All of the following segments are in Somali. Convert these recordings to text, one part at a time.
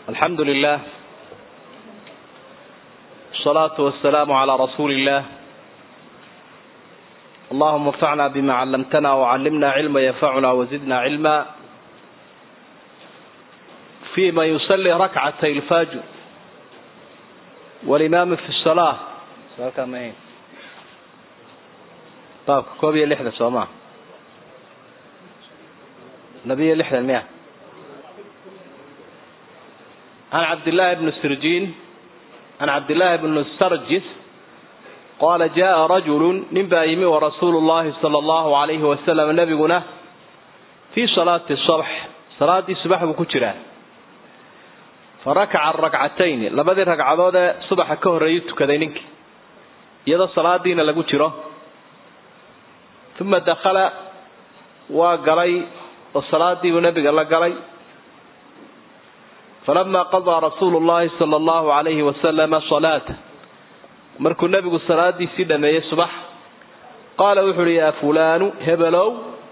الحمد لله الصلاة والسلام على رسول الله اللهم انفعنا بما علمتنا وعلمنا علما ينفعنا وزدنا علما فيما يصلي ركعتي الفجر والإمام في الصلاة طيب كوبية لحدة سوما نبي لحدة المئة عن عبد الله بن السرجين عن عبد الله بن السرجس قال جاء رجل نبايم ورسول الله صلى الله عليه وسلم نبينا في صلاة الصبح صلاة الصبح بكترة فركع الركعتين لبدي ركعدود صبح كهريت كذينك يدا صلاة دين لكترة ثم دخل وقلي والصلاة دي ونبي قال قلي فلما قضى رسول الله صلى الله عليه وسلم صلاته markuu nebigu salaadiisii dhameeyey subax qaala wuxu uhi yaa fulaanu hebelow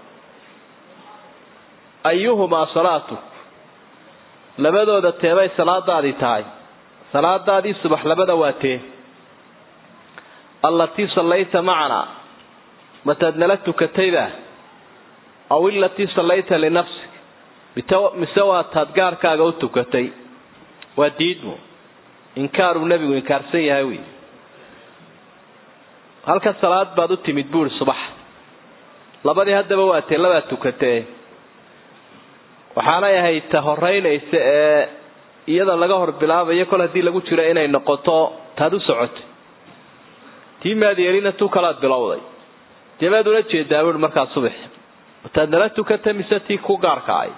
ayuhumaa salaatu labadooda teebay salaadaadii tahay salaadaadii subax labada waa tee allatii sallayta macanaa mataad nala tukatayba aw ilatii sallayta linafsik mise waa taad gaarkaaga u tukatay waa diidmo inkaaruu nebigu inkaarsan yahay wy halka salaad baad u timid buuri subax labadii haddaba waa tee labaad tukatee waxaanay ahayd ta horeynaysa ee iyada laga hor bilaabayo kol haddii lagu jiro inay noqoto taad u socotay tii maadyeelina tu kalaad bilowday deebaad ula jeedaa buui markaa subax taad nala tukata mise tii ku gaarka ay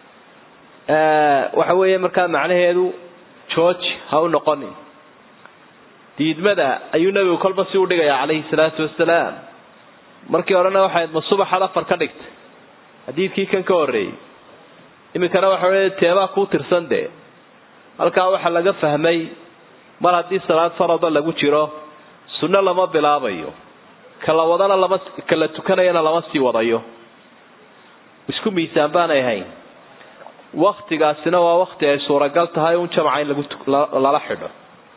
waxa weeye markaa macnaheedu george ha u noqonin diidmada ayuu nebigu kolba si u dhigayaa calayhi salaatu wasalaam markii horena waxayd ma subaxaad afar ka dhigtay xadiidkii kan ka horreeyey iminkana waxa wey teebaa kuu tirsan dee halkaa waxaa laga fahmay mar haddii salaad farada lagu jiro sunno lama bilaabayo kala wadana lama kala tukanayana lama sii wadayo isku miisaan baanay ahayn waktigaasina waa wakti ay suuragal tahay un jamca in lagu lala xidho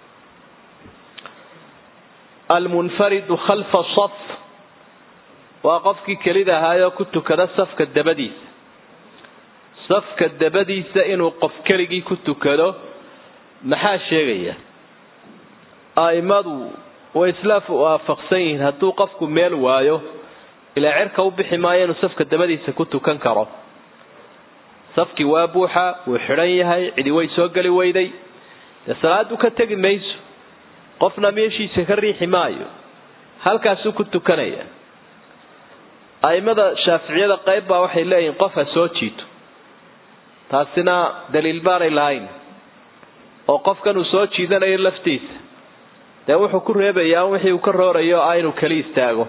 almunfaridu khalfa saf waa qofkii kelida ahaayoo ku tukada safka dabadiisa safka dabadiisa inuu qof keligii ku tukado maxaa sheegaya aimadu way isla waafaqsan yihiin hadduu qofku meel waayo ilaa cerka u bixi maayo inuu safka dabadiisa ku tukan karo safkii waa buuxa wuu xidhan yahay cidi way soo geli weyday dee salaadu ka tegi mayso qofna meeshiisa ka riixi maayo halkaasuu ku tukanaya aimada shaaficiyada qayb baa waxay leeyihiin qof ha soo jiito taasina daliil baanay lahayn oo qofkan uu soo jiidanayo laftiisa dee wuxuu ku reebayaa wixii uu ka roorayo ah inuu keli istaago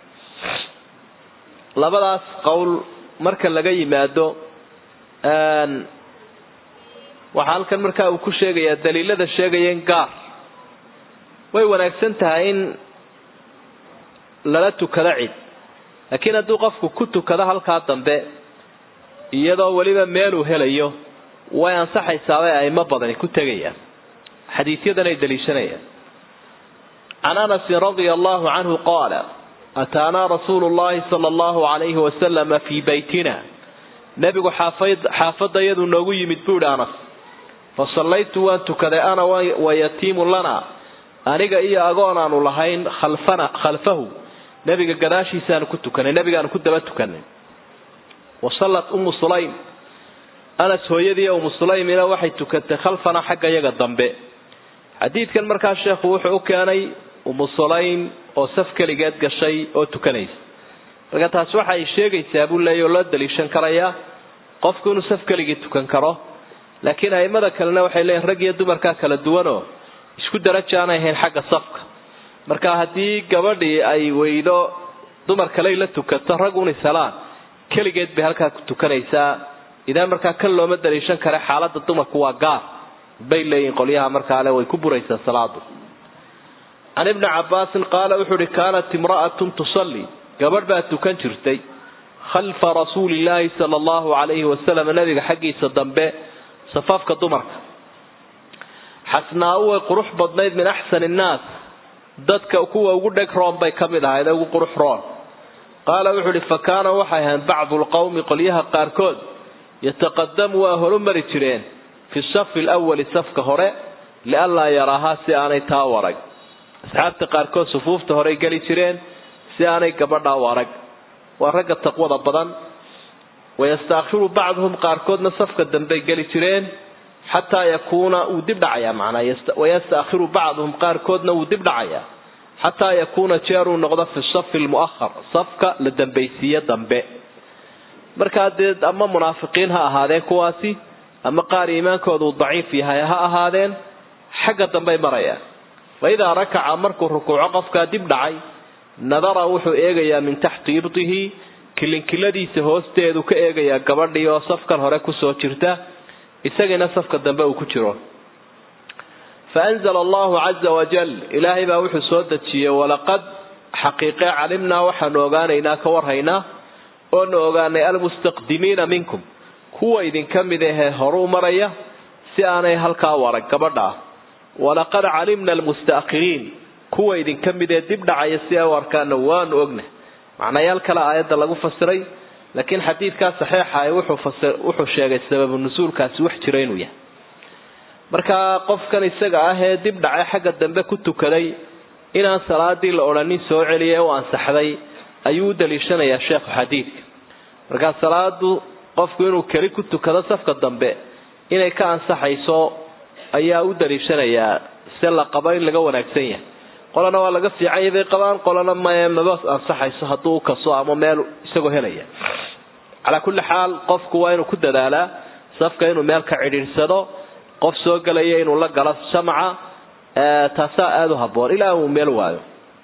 labadaas qowl marka laga yimaado waxaa halkan markaa uu ku sheegayaa daliilada sheegaya in gaar way wanaagsan tahay in lala tukado cid laakiin hadduu qofku ku tukado halkaa dambe iyadoo weliba meeluu helayo way ansaxaysaabay aimo badani ku tegayaan xadiisyadan ay daliishanayaan can anasin radia allahu canhu qaala ataanaa rasuulu llahi sala allahu alayhi wasalama fii baytina nebigu xaafadda iyaduu noogu yimid buuhi anas fa sallaytu waan tukaday ana wayatiimu lana aniga iyo agoon aanu lahayn khalfana khalfahu nebiga gadaashiisaanu ku tukanay nebigaanu ku daba tukanay wa sallat ummu sulaym anas hooyadii ummu sulaymina waxay tukatay khalfana xagga yaga dambe xadiidkan markaa sheekhu wuxuu u keenay ummu sulaym oo saf keligeed gashay oo tukanaysa marka taas waxa ay sheegaysaa buu leeya oo loo daliishan karayaa qofku inuu saf keligii tukan karo laakiin aimada kalena waxay leeyihin rag iyo dumarkaa kala duwanoo isku daraja aanay ahayn xagga safka marka haddii gabadhii ay weydo dumar kaley la tukato rag un isalaan keligeed bay halkaa ku tukanaysaa idaa markaa kan looma daliishan kare xaalada dumarku waa gaar bay leeyihin qolyaha markaale way ku buraysaa salaadu can ibni cabaasin qaala wuxuu uhi kaanat imra'atun tusalli gabadh baa tukan jirtay khalfa rasuulillaahi sala allahu calayhi wasalam nabiga xaggiisa dambe safaafka dumarka xasnaau way qurux badnayd min axsani innaas dadka kuwa ugu dheg roon bay ka mid ahayd ugu qurux roon qaala wuxuu uhi fa kaana waxay ahayn bacdu lqowmi qolyaha qaarkood yataqadamu waa horu mari jireen fi safi lwali safka hore lianlaa yaraahaa si aanay taa u arag asxaabta qaarkood sufuufta horey geli jireen si aanay gabadhaa u arag waa ragga taqwada badan wayastaakhiru bacduhum qaarkoodna safka dambey geli jireen xataa yakuuna wuu dib dhacayaa macnaa wayastaakhiru bacduhum qaarkoodna wuu dib dhacayaa xataa yakuuna jeeruu noqdo fi safi lmu'ahar safka la dambaysiiye dambe markaa dee ama munaafiqiin ha ahaadeen kuwaasi ama qaar iimaankooda uu daciif yahay ha ahaadeen xagga dambey marayaan fa idaa rakaca markuu rukuuco qofkaa dib dhacay nadara wuxuu eegayaa min taxti ibtihi kilinkiladiisa hoosteedu ka eegayaa gabadhii oo safkan hore kusoo jirta isagiina safka dambe uu ku jiro fa anzala allahu caza wajal ilaahay baa wuxuu soo dejiyey walaqad xaqiiqe calimnaa waxaanu ogaanaynaa ka warhaynaa oonu ogaanay almustaqdimiina minkum kuwa idinka mid ahee horuu maraya si aanay halkaa u arag gabadha walaqad calimna almustaakhiriin kuwa idinka mid ee dib dhacaya si ay u arkaana waanu ogna macnayaal kale aayadda lagu fasiray laakiin xadiidkaa saxiixa wuxuu sheegay sababu nusuulkaasi wax jira inuu yahay markaa qofkan isaga ah ee dib dhacay xagga dambe ku tukaday inaan salaadii la odhanin soo celiya u ansaxday ayuu u daliishanayaa sheekhu xadiidka markaa salaadu qofku inuu keli ku tukado safka dambe inay ka ansaxayso ayaa u daliishanayaa se la qabo in laga wanaagsan yahay qolana waa laga fiican yahay bay qabaan qolana mae maba ansaxayso hadduu kaso ama meel isagoo helaya calaa kulli xaal qofku waa inuu ku dadaalaa safka inuu meel ka cidhiirsado qof soo gelaya inuu la galo shamca taasaa aada u haboon ilaa uu meel waayo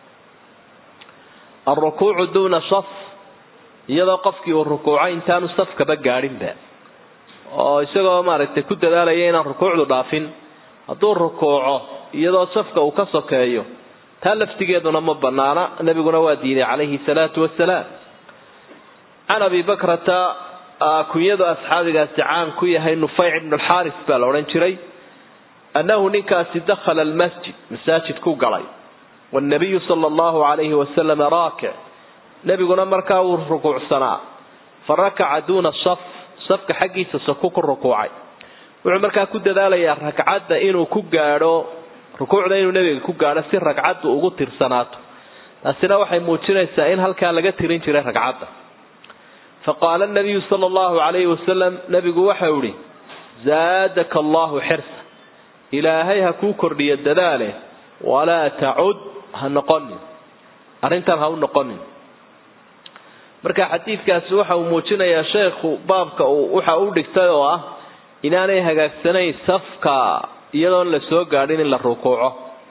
alrukuucu duuna saf iyadoo qofkii uu rukuucay intaanu safkaba gaadhinba oo isagoo maaragtay ku dadaalaya inaan rukuucdu dhaafin hadduu rukuuco iyadoo safka uu ka sokeeyo taa laftigeeduna ma banaana nebiguna waa diiday calayhi salaatu wasalaam can abi bakrata kunyadu asxaabigaasi caan ku yahay nufayc ibnu alxaaris baa la odhan jiray annahu ninkaasi dakhala almasjid masaajid ku galay wanabiyu sala allahu calayhi wasalam raakic nebiguna markaa wuu rukuucsanaa fa rakaca duuna saf safka xaggiisa saku ku rukuucay wuxuu markaa ku dadaalayaa ragcadda inuu ku gaadho rukuucda inuu nebiga ku gaadho si ragcaddu ugu tirsanaato taasina waxay muujinaysaa in halkaa laga tirin jiray ragcadda fa qaala nabiyu sala allahu calayhi wasalam nebigu waxau ihi zaadaka allahu xirsa ilaahay ha kuu kordhiyo dadaale walaa tacud ha noqonin arrintan ha u noqonin marka xadiidkaasi waxa uu muujinayaa sheekhu baabka uu waxa u dhigtay oo ah inaanay hagaagsanayn safka iyadoon la soo gaadhin in la rukuuco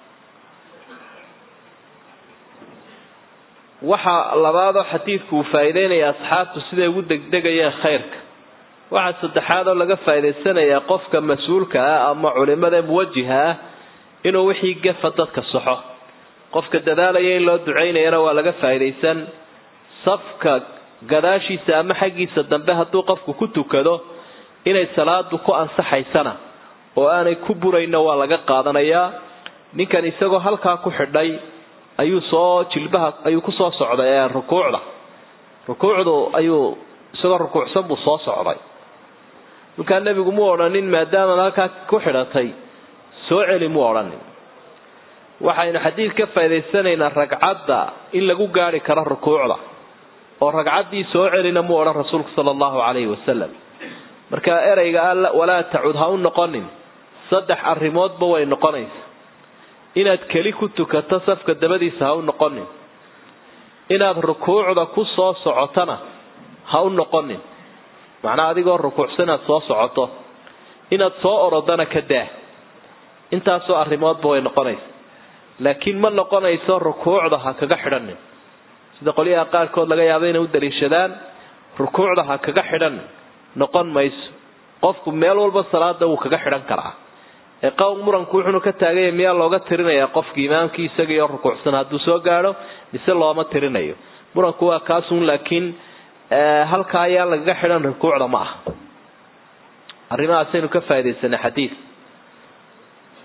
waxa labaadoo xadiidku uu faa'iideynaya asxaabtu siday ugu degdegayeen khayrka waxaa saddexaad oo laga faa'iidaysanayaa qofka mas-uulka ah ama culimada muwajiha ah inuu wixii gafa dadka saxo qofka dadaalaya in loo ducaynayana waa laga faa'iidaysan safka gadaashiisa ama xaggiisa dambe hadduu qofku ku tukado inay salaadu ku ansaxaysana oo aanay ku burayna waa laga qaadanayaa ninkan isagoo halkaa ku xidhay ayuu soo jilbaha ayuu kusoo socday rukuucda rukuucdu ayuu isagoo rukuucsan buu soo socday markaa nebigu mu odhanin maadaamaad halkaa ku xidhatay soo celi mu odhanin waxaynu xadiid ka faa'idaysanaynaa ragcadda in lagu gaari karo rukuucda oo ragcaddii soo celina mu odhan rasuulku sala allahu calayhi wasalam marka ereyga alla walaa tacud ha u noqonin saddex arrimoodba way noqonaysa inaad keli ku tukato safka dabadiisa ha u noqonin inaad rukuucda ku soo socotona ha u noqonin macnaa adigoo rukuucsan inaad soo socoto inaad soo orodana ka daa intaasoo arrimoodba way noqonaysa laakiin ma noqonayso rukuucda ha kaga xidhanin sida qolyaha qaarkood laga yaabo inay u daliishadaan rukuucda ha kaga xidhan noqon mayso qofku meel walba salaada wuu kaga xidhan karaa ee qowl muranku wuxuunu ka taaganya miyaa looga tirinayaa qofki imaamkii isagiioo rukuucsan hadduu soo gaadho mise looma tirinayo muranku waa kaasun laakiin halkaa ayaa lagaga xidhan rukuucda ma aha arrimahaasaynu ka faaidaysanay xadiid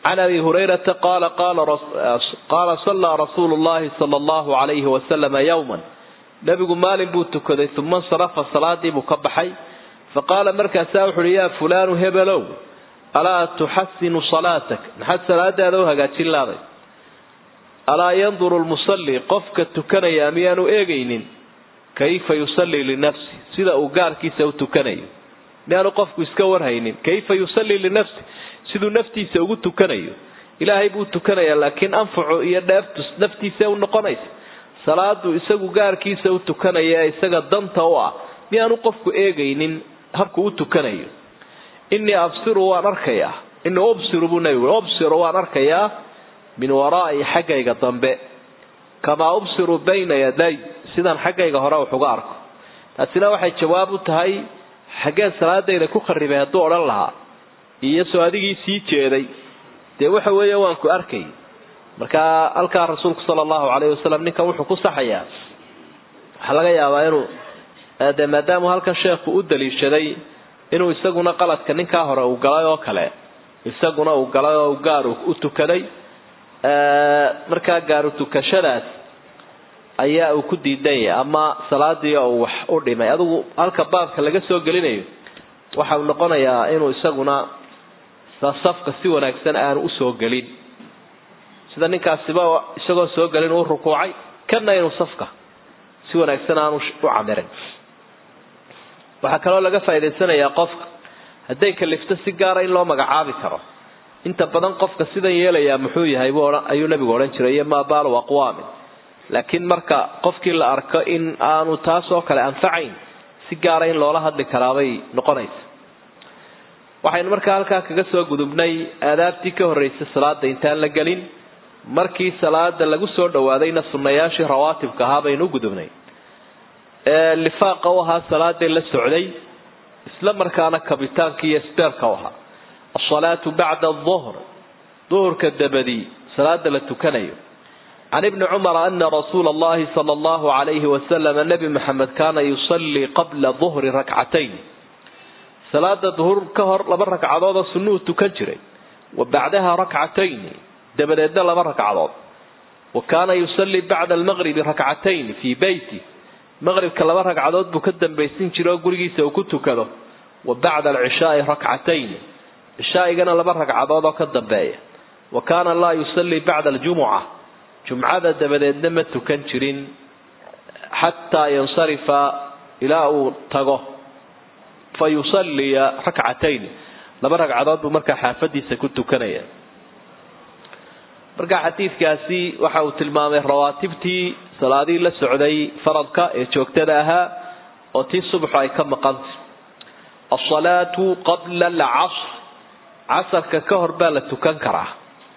can abi hurayrata qaala qaala sallaa rasuulu llahi sala allahu alayhi wasalama yowman nebigu maalin buu tukaday uma insarafa salaadii buu ka baxay faqaala markaasaa wuxu uhi yaa fulaanu hebelow alaa tuxasinu salaatak maxaad salaadaada u hagaajin laaday alaa yanduru lmusalli qofka tukanaya miyaanu eegaynin kayfa yusallii linafsi sida uu gaarkiisa u tukanayo miyaanu qofku iska warhaynin kayfa yusallii linafsi siduu naftiisa ugu tukanayo ilaahay buu tukanayaa laakiin anfacu iyo dheeftu naftiisa u noqonaysa salaadu isagu gaarkiisa u tukanaya ee isaga danta u ah miyaanu qofku eegaynin habku u tukanayo innii absiru waan arkayaa innii ubsiru buu nebigu ubsiru waan arkayaa min waraa'i xaggayga dambe kamaa ubsiru bayna yaday sidaan xaggayga hore wax uga arko taasina waxay jawaab u tahay xaggeen salaadayda ku kharibay hadduu odhan lahaa iyo soo adigii sii jeeday dee waxa weeye waan ku arkay markaa halkaa rasuulku sala allahu calayhi wasalam ninkan wuxuu ku saxayaa waxaa laga yaabaa inuu dee maadaamuu halkan sheekhu u daliishaday inuu isaguna qaladka ninkaa hore uu galay oo kale isaguna uu galay oo gaar u tukaday markaa gaaru tukashadaas ayaa uu ku diidan yahay ama salaadii oo wax u dhimay adigu halka baabka laga soo gelinayo waxa uu noqonayaa inuu isaguna safka si wanaagsan aanu usoo gelin sida ninkaasiba isagoo soo gelin uu rukuucay kana inuu safka si wanaagsan aanu u camirin waxaa kaloo laga faa'idaysanayaa qofka hadday kalifto si gaara in loo magacaabi karo inta badan qofka sidan yeelayaa muxuu yahay ayuu nabigu odhan jiray iyo maa baalu aqwaamin laakiin marka qofkii la arko in aanu taas oo kale anfacayn si gaara in loola hadli karaabay noqonaysa waxaynu markaa halkaa kaga soo gudubnay aadaabtii ka horreysay salaada intaan la gelin markii salaada lagu soo dhawaadayna sunnayaashii rawaatibka ahaa baynu u gudubnay ee lifaaqa u ahaa salaaday la socday isla markaana kabitaankii iyo sbeerka u ahaa asalaatu bacda aduhr duhurka dabadii salaada la tukanayo can ibni cumara ana rasuula allahi sala allahu alayhi wasalama nebi maxamed kaana yusallii qabla duhri rakcatayn salaada duhur ka hor laba ragcadood oo sunnuhu tukan jiray wa bacdaha rakcatayn dabadeedna laba ragcadood wa kaana yusallii bacda almaqribi rakcatayn fii beyti maqribka laba ragcadood buu ka dambaysin jiray oo gurigiisa uu ku tukado wa bacda alcishaai rakcatayn cishaaigana laba ragcadood oo ka dambeeya wa kaana laa yusallii bacda aljumuca jumcada dabadeedna ma tukan jirin xataa yansarifa ilaa uu tago fa yusalliya rakcatayn laba ragcadood buu markaa xaafadiisa ku tukanaya marka xadiidkaasi waxa uu tilmaamay rawaatibtii salaadihii la socday faradka ee joogtada ahaa oo tii subaxu ay ka maqantay asalaatu qabla alcasr casarka ka hor baa la tukan karaa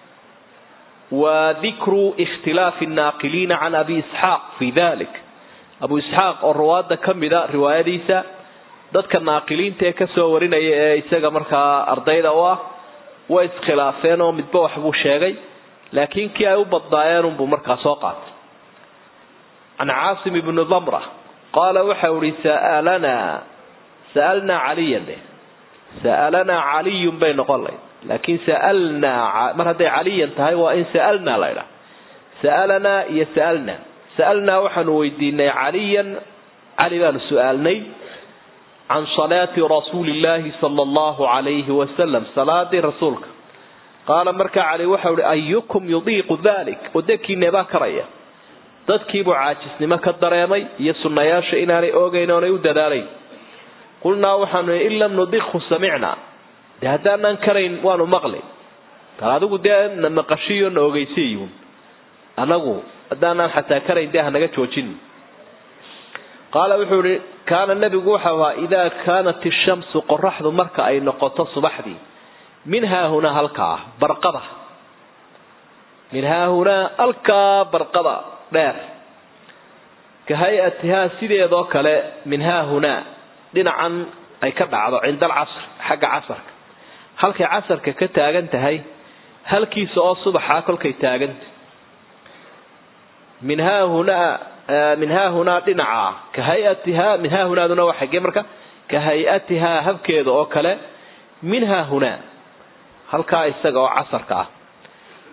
wa dikru ikhtilaafi annaaqiliina can abi isxaaq fi dalik abu isxaaq oo ruwaadda ka mida riwaayadiisa dadka naaqiliinta ee kasoo warinaya ee isaga markaa ardayda u ah way iskhilaafeen oo midba waxbuu sheegay laakiin kii ay u badnaayeen unbuu markaa soo qaatay can caasim ibni damra qaala waxau ihi sa'alanaa sa'alnaa caliyan de sa'alanaa caliyun bay noqon layd laakiin sa'alnaa mar hadday caliyan tahay waa in sa'alnaa la ydhaha sa'alanaa iyo sa'alnaa sa'alnaa waxaanu weydiinay caliyan cali baanu su-aalnay can salaati rasuuli illaahi sala allahu calayhi wasalam salaadii rasuulka qaala markaa cali waxau ihi ayukum yudiiqu dalik wadakiinee baa karaya dadkiibuu caajisnimo ka dareemay iyo sunnayaasha inaanay oogayn oonay u dadaalayn qulnaa waxaanu in lam nudiqhu samicnaa dee haddaanaan karayn waanu maqli bal adigu dee na maqashiyo na ogeysiyun anagu haddaanaan xataa karayn dee hanaga joojin qaala wuxuu ihi kaana nebigu waxau ahaa idaa kaanat ishamsu qoraxdu marka ay noqoto subaxdii min haahunaa halkaa barqada min haahunaa halkaa barqada dheer ka hay-atihaa sideedoo kale min haahunaa dhinacan ay ka dhacdo cinda alcasr xagga casarka halkay casarka ka taagan tahay halkiisa oo subaxaa kolkay taaganta min haahunaa min haahunaa dhinaca ka hay-atihaa min haahunaaduna waa xaggee marka ka hay-atihaa habkeeda oo kale min haahunaa halkaa isaga oo casarka ah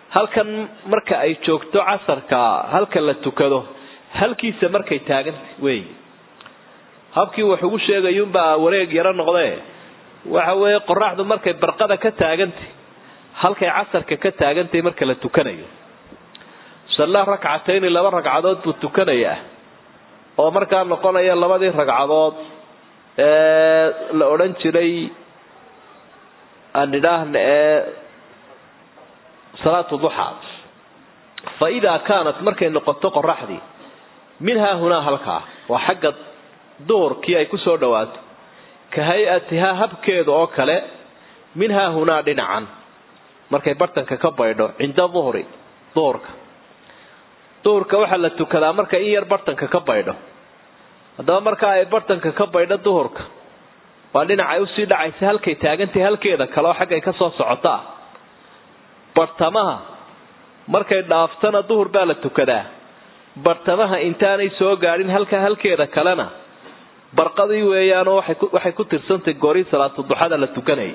halkan marka ay joogto casarka halka la tukado halkiisa markay taagantay wey habkii wax ugu sheegayuunbaa wareeg yaro noqdee waxa weeye qoraxdu markay barqada ka taagantay halkay casarka ka taagantay marka la tukanayo sallaa rakcatayni laba ragcadood buu tukanayaa oo markaa noqonaya labadii ragcadood ee la odhan jiray aan idhaahna ee salaatu duxaa fa idaa kaanat markay noqoto qoraxdii minhaa hunaa halkaa waa xagga duhurkii ay ku soo dhawaato ka hay-atihaa habkeeda oo kale minhaa hunaa dhinacan markay bartanka ka baydho cinda duhri duhurka duhurka waxaa la tukadaa marka in yar bartanka ka baydho haddaba marka ay bartanka ka baydho duhurka waa dhinacay usii dhacaysa halkay taagantay halkeeda kale oo xaggay ka soo socotaa bartamaha markay dhaaftana duhur baa la tukadaa bartamaha intaanay soo gaadhin halka halkeeda kalena barqadii weeyaanoo waxay ku tirsantay goori salaatu duxada la tukanayay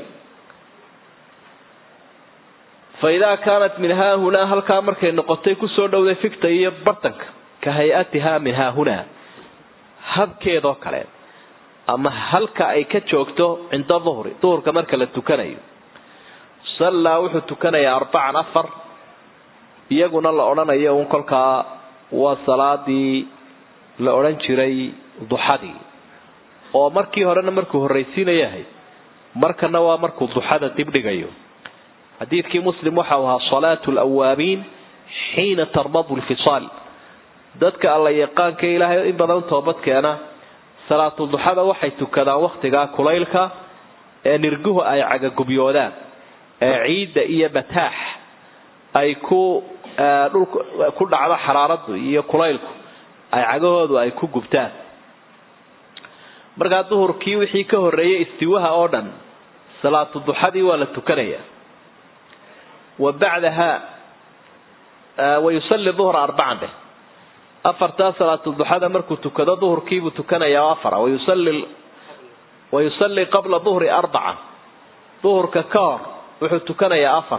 fa idaa kaanat min haahunaa halkaa markay noqotay kusoo dhowday figta iyo bartanka ka hay-atihaa min haahunaa habkeedoo kale ama halka ay ka joogto cinda duhri duhurka marka la tukanayo sallaa wuxuu tukanayaa arbacan afar iyaguna la odhanayo uun kolkaa waa salaadii la odhan jiray duxadii oo markii horena markuu horraysiinayahay markana waa markuu duxada dibdhigayo xadiidkii muslim waxau ahaa salaatu lawaabiin xiina tarmadu lfisaal dadka alla yaqaanka ilaahay in badan toobadkeena salaatu duxada waxay tukadaan wakhtigaa kulaylka ee nirguhu ay cagagubyoodaan ee ciidda iyo bataax ay ku dhulku ku dhacdo xaraaradu iyo kulaylku ay cagahoodu ay ku gubtaan markaa duhurkii wixii ka horreeyay istiwaha oo dhan salaatu duxadii waa la tukanaya wa bacdaha wayusalli duhra arbacan dheh afartaa salaatu duxada markuu tukado duhurkiibuu tukanayaa afara wayusalli wayusalli qabla duhri arbaca duhurka ka hor wuxuu tukanayaa afar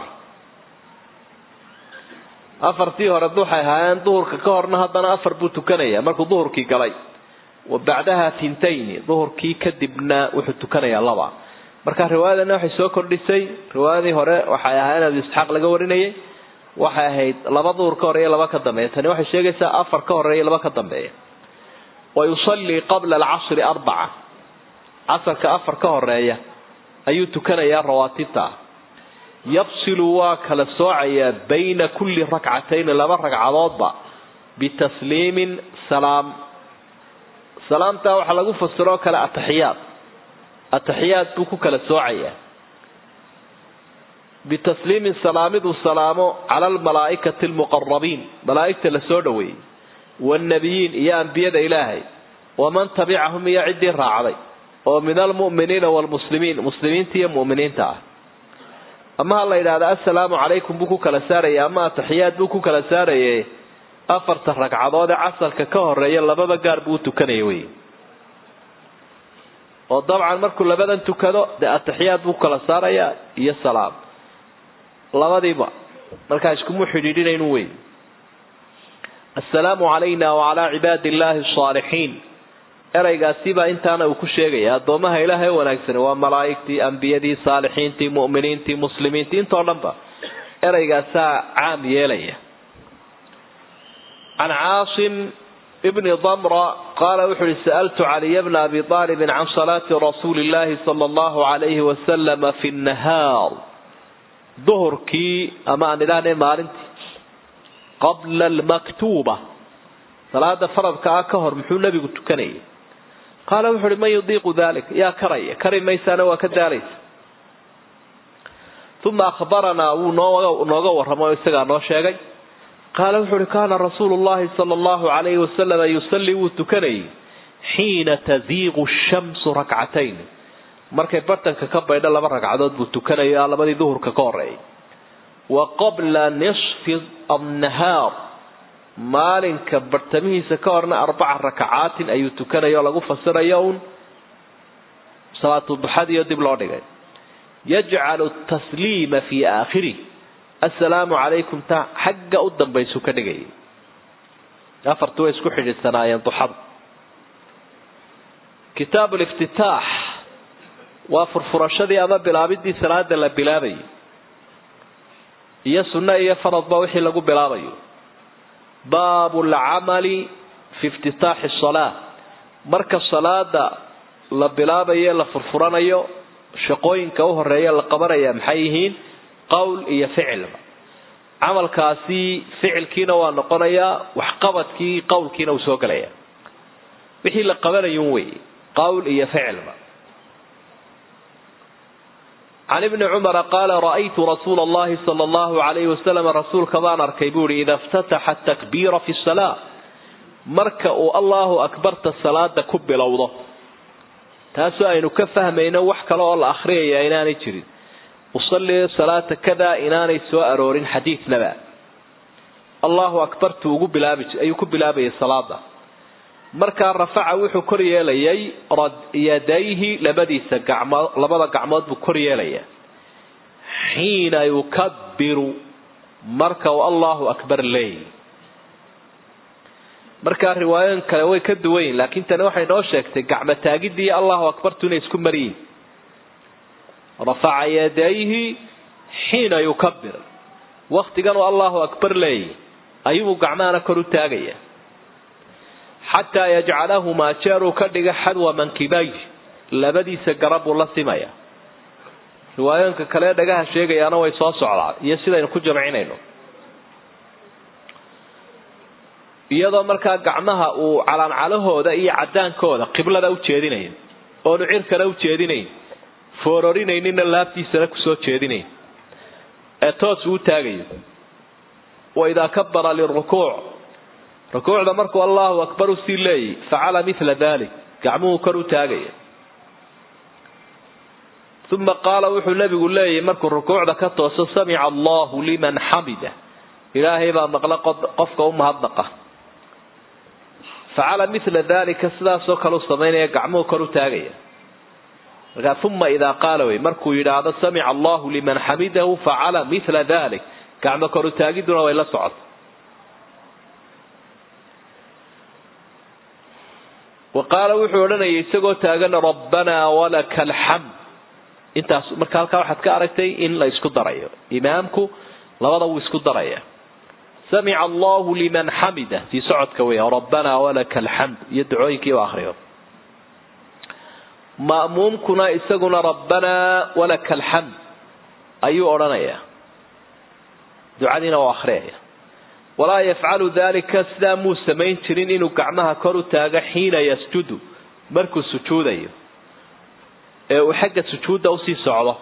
afartii hore waxay ahaayeen duhurka ka horna haddana afar buu tukanayaa markuu duhurkii galay wa bacdaha tintayni duhurkii kadibna wuxuu tukanayaa laba marka riwaayadana waxay soo kordhisay riwaayadii hore waxay ahaa in abi isxaaq laga warinayay waxay ahayd laba duhur ka horeeya laba ka dambeeya tani waxay sheegaysaa afar ka horeeya laba ka dambeeya wa yusallii qabla alcasri arbaca casarka afar ka horeeya ayuu tukanayaa rawaatibta yafsilu waa kala soocayaa bayna kulli rakcatayni laba ragcadoodba bitasliimin salaam salaamtaa waxaa lagu fasiroo kale ataxiyaad ataxiyaad buu ku kala soocayaa bitasliimin salaamiduu salaamo cala almalaa'ikati almuqarabiin malaa'igta la soo dhoweeyey waannabiyiin iyo ambiyada ilaahay waman tabicahum iyo ciddii raacday oo min almu'miniina waalmuslimiin muslimiinta iyo mu'miniinta ah ama ha la yidhahda assalaamu calaykum buu ku kala saaraya ama ataxiyaad buu ku kala saaraye afarta ragcadood ee casarka ka horeeya lababa gaar buu u tukanaya wey oo dabcan markuu labadan tukado dee ataxiyaad buu kala saaraya iyo salaam labadiiba markaa iskumu xidhiidhinaynu wey assalaamu calayna wacalaa cibaadi illaahi asaalixiin eraygaasibaa intaana uu ku sheegaya addoomaha ilaahay wanaagsan waa malaa'igtii ambiyadii saalixiintii mu'miniintii muslimiintii intoo dhanba eraygaasaa caam yeelaya can caasim bni damra qaala wuxu uhi sa'altu caliya bna abi aalibin can salaati rasuuli illaahi sala allahu calayhi wasalama fi nnahaar duhurkii ama aan idhaahne maalintii qabla almaktuuba salaada faradka ah ka hor muxuu nebigu tukanayay qaala wuxu uhi man yudiiqu dalik yaa karaya kari maysaana waa ka daalaysa uma akhbaranaa wuu nooga warramay oo isagaa noo sheegay qaala wuxu uhi kaana rasuulu llahi sala allahu calayhi wasalama yusallii wuu tukanayay xiina taziiqu shamsu rakcatayn markay bartanka ka baydho laba ragcadood buu tukanaya labadii duhurka ka horeeyay wa qabla nisfi annahaar maalinka bartamihiisa ka horna arbaca rakacaatin ayuu tukanaya oo lagu fasirayo uun salaatu duxadiiyo dib loo dhigay yajcalu tasliima fii aakhirih assalaamu calaykum ta xagga u dambaysu ka dhigayay afartu way isku xidhiidsanaayeen duxada kitaab liftitaax waa furfurashadii ama bilaabidii salaada la bilaabayo iyo sunno iyo faradba wixii lagu bilaabayo baabu lcamali fi iftitaaxi salaa marka salaada la bilaabayo la furfuranayo shaqooyinka u horeeya la qabanaya maxay yihiin qowl iyo ficilba camalkaasi ficilkiina waa noqonayaa waxqabadkii qowlkiina uu soo gelaya wixii la qabanayun wey qowl iyo ficilba can ibni cumara qaala ra'aytu rasuula allahi sala allahu alayhi wasalam rasuulka baan arkay buu ihi ida iftataxa takbiira fi salaa marka uu allahu akbarta salaada ku bilowdo taasoo aynu ka fahmayno wax kale oo la akhriyaya inaanay jirin usalli salaata kada inaanay soo aroorin xadiidnaba allahu akbartu ugu bilaabi ayuu ku bilaabayay salaada markaa rafaca wuxuu kor yeelayay yadayhi labadiisa gacmood labada gacmood buu kor yeelaya xiina yukabiru marka uu allahu akbar leey markaa riwaayoyin kale way ka duwan yihin laakiin tani waxay noo sheegtay gacmo taagidii allahu akbartu inay isku mariyiin rafaca yadayhi xiina yukabir waktigan uu allahu akbar leeyay ayuu gacmahana kor u taagaya xataa yajcalahumaa jeeruu ka dhiga xadwa mankibay labadiisa garab buu la simaya riwaayooyinka kale dhagaha sheegayaana way soo socdaan iyo sidaynu ku jamcinayno iyadoo markaa gacmaha uu calaancalahooda iyo cadaankooda qiblada u jeedinayo oonu cirkana u jeedinayn foororinayninna laabtiisana kusoo jeedinayn ee toos uu taagayo wa idaa kabara lirukuuc rukuucda markuu allahu akbar usii leeyay facala mila dalik gacmuhu kor u taagaya uma qaala wuxuu nabigu leeyahy markuu rukuucda ka tooso samica allahu liman xamida ilaahay baa maqla qofka u mahadnaqa facala mila dalika sidaasoo kale u samaynaya gacmuhu kor u taagaya markaa uma idaa qaala wey markuu yidhaahdo samica allahu liman xamidahu facala mila dalik gacmo kor u taagiduna way la socota wa qaala wuxuu odhanayay isagoo taagan rabbanaa walaka alxamd intaas marka halkaa waxaad ka aragtay in la isku darayo imaamku labada wuu isku daraya samica allahu liman xamida fii socodka wey rabbanaa walaka alxamd iyo ducooyinkii u akriyo ma'muumkuna isaguna rabbanaa walaka alxamd ayuu odhanayaa ducadiina u akhriyaya walaa yafcalu dalika sidaa muu samayn jirin inuu gacmaha kor u taago xiina yasjudu markuu sujuudayo ee uu xagga sujuudda usii socdo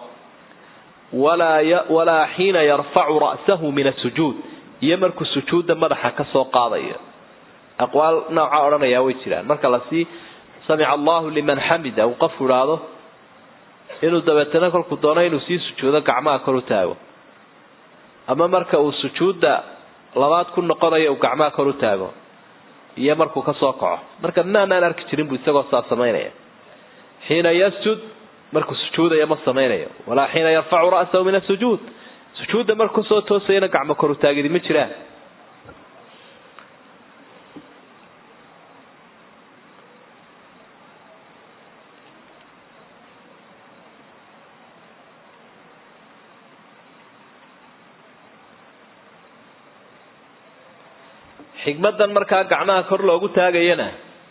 walaa xiina yarfacu ra'sahu min asujuud iyo markuu sujuudda madaxa ka soo qaadayo aqwaal nooca odhanayaa way jiraan marka lasii samica allahu liman xamida uu qofku idhaahdo inuu dabeetana kolkuu doono inuu sii sujuudo gacmaha kor u taago ama marka uu sujuudda labaad ku noqonayo uu gacmaha kor u taago iyo markuu ka soo kaco marka maanaan arki jirin buu isagoo saa samaynaya xiina yasjud markuu sujuudaya ma samaynayo walaa xiina yarfacu ra'sahu min asujuud sujuudda markuu soo toosayana gacmo kor u taagidi ma jiraan xigmadan markaa gacmaha kor loogu taagayana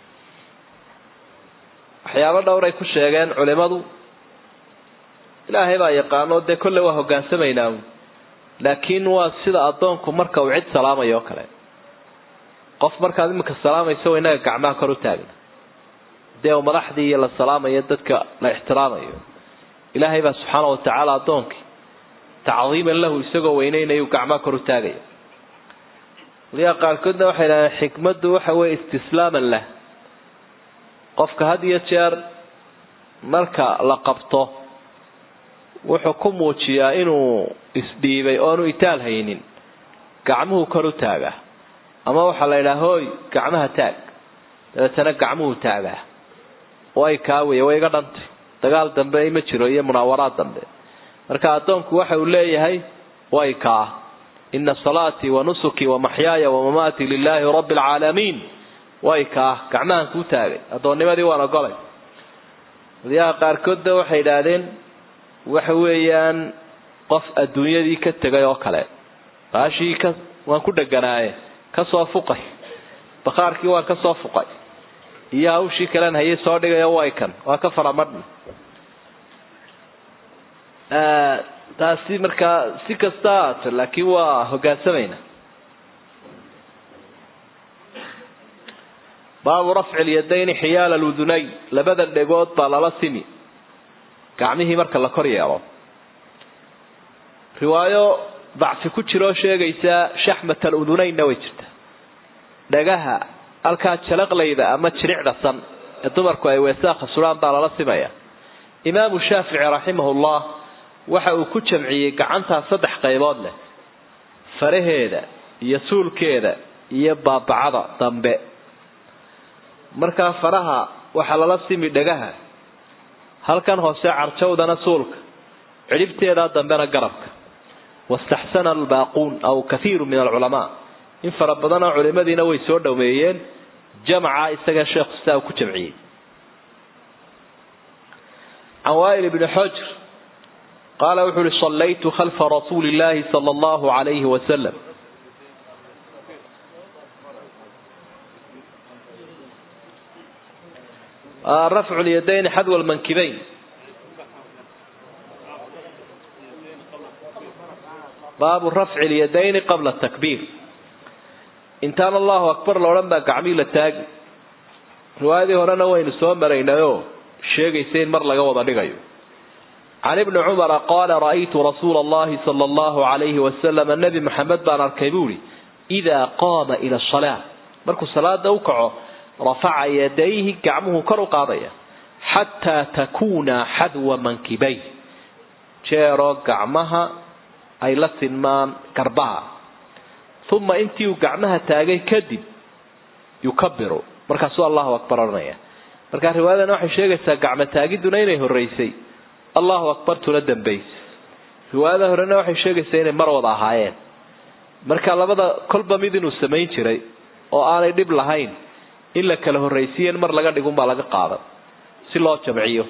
waxyaabo dhowray ku sheegeen culimadu ilaahay baa yaqaano dee kolle waa hogaansamaynaa laakiin waa sida addoonku marka uu cid salaamayo oo kale qof markaad iminka salaamayso wa inaga gacmaha kor u taagna dee uu madaxdii iyo la salaamayo dadka la ixtiraamayo ilaahay baa subxaana watacaala addoonkii tacdiiman lahu isagoo weyneynayu gacmaha kor u taagaya waliyaa qaarkoodna waxay dhahdeen xikmaddu waxa weeye istislaaman lah qofka had iyo jeer marka la qabto wuxuu ku muujiyaa inuu isdhiibay oonu itaal haynin gacmuhu kor u taagaa ama waxaa la yidhaha hooy gacmaha taag dabeetana gacmuhu taagaa way kaawaya way iga dhantay dagaal dambe ma jiro iyo munaawaraad dambe marka addoonku waxa uu leeyahay way kaa ina salaatii wa nusukii wa maxyaaya wa mamaatii lilaahi rabbi alcaalamiin way kaa gacmahan kuu taagay addoonnimadii waan ogolay wadayaha qaarkoodba waxay idhaahdeen waxa weeyaan qof adduunyadii ka tegay oo kale baashii ka waan ku dheganaaye ka soo fuqay bakhaarkii waan ka soo fuqay iyo hawshii kalen hayay soo dhigaya way kan waa ka faramadhn taasi markaa si kasta ahaata laakiin waa hogaansamayna baabu rafci lyadayni xiyaala ludunayn labada dhegood baa lala simi gacmihii marka la kor yeelo riwaayo dacfi ku jiroo sheegaysa shaxmat aludunaynna way jirta dhagaha halkaa jalaqlayda ama jiricda san ee dumarku ay weesaakha sudhaan baa lala simaya imaamu shaafici raximahullah waxa uu ku jamciyey gacantaa saddex qaybood leh faraheeda iyo suulkeeda iyo baabacada dambe markaa faraha waxaa lala simi dhagaha halkan hoose carjawdana suulka cidhibteedaa dambena garabka wastaxsana albaaquun aw kathiiru min alculamaa in fara badanoo culimadiina way soo dhoweeyeen jamca isaga sheekhu sidaa uu ku jamciyey can waa'il ibni xojr qaala wuxuu uhi sallaytu khalfa rasuuli illaahi sala allahu calayhi wasalam rafcu lyadayn xadwa lmankibayn baabu rafci lyadayni qabla takbiir intaan allahu akbar laodhan baa gacmii la taagi riwaayadii horena waynu soo maraynayoo sheegaysa in mar laga wada dhigayo can ibni cumara qaala ra'aytu rasuula allahi sala allahu calayhi wasalam nebi maxamed baan arkay buu ihi idaa qaama ila asalaa markuu salaada u kaco rafaca yadayhi gacmuhu kor u qaadaya xataa takuuna xadwa mankibay jeeroo gacmaha ay la sinmaan garbaha uma intii uu gacmaha taagay kadib yukabiru markaasuu allahu akbar odhanaya markaa riwaayadana waxay sheegaysaa gacmo taagidduna inay horeysay allahu akbartuna dambaysay riwaayada horena waxay sheegaysaa inay mar wada ahaayeen marka labada kolba mid inuu samayn jiray oo aanay dhib lahayn in la kala horraysiiyen mar laga dhigunbaa laga qaadan si loo jamciyo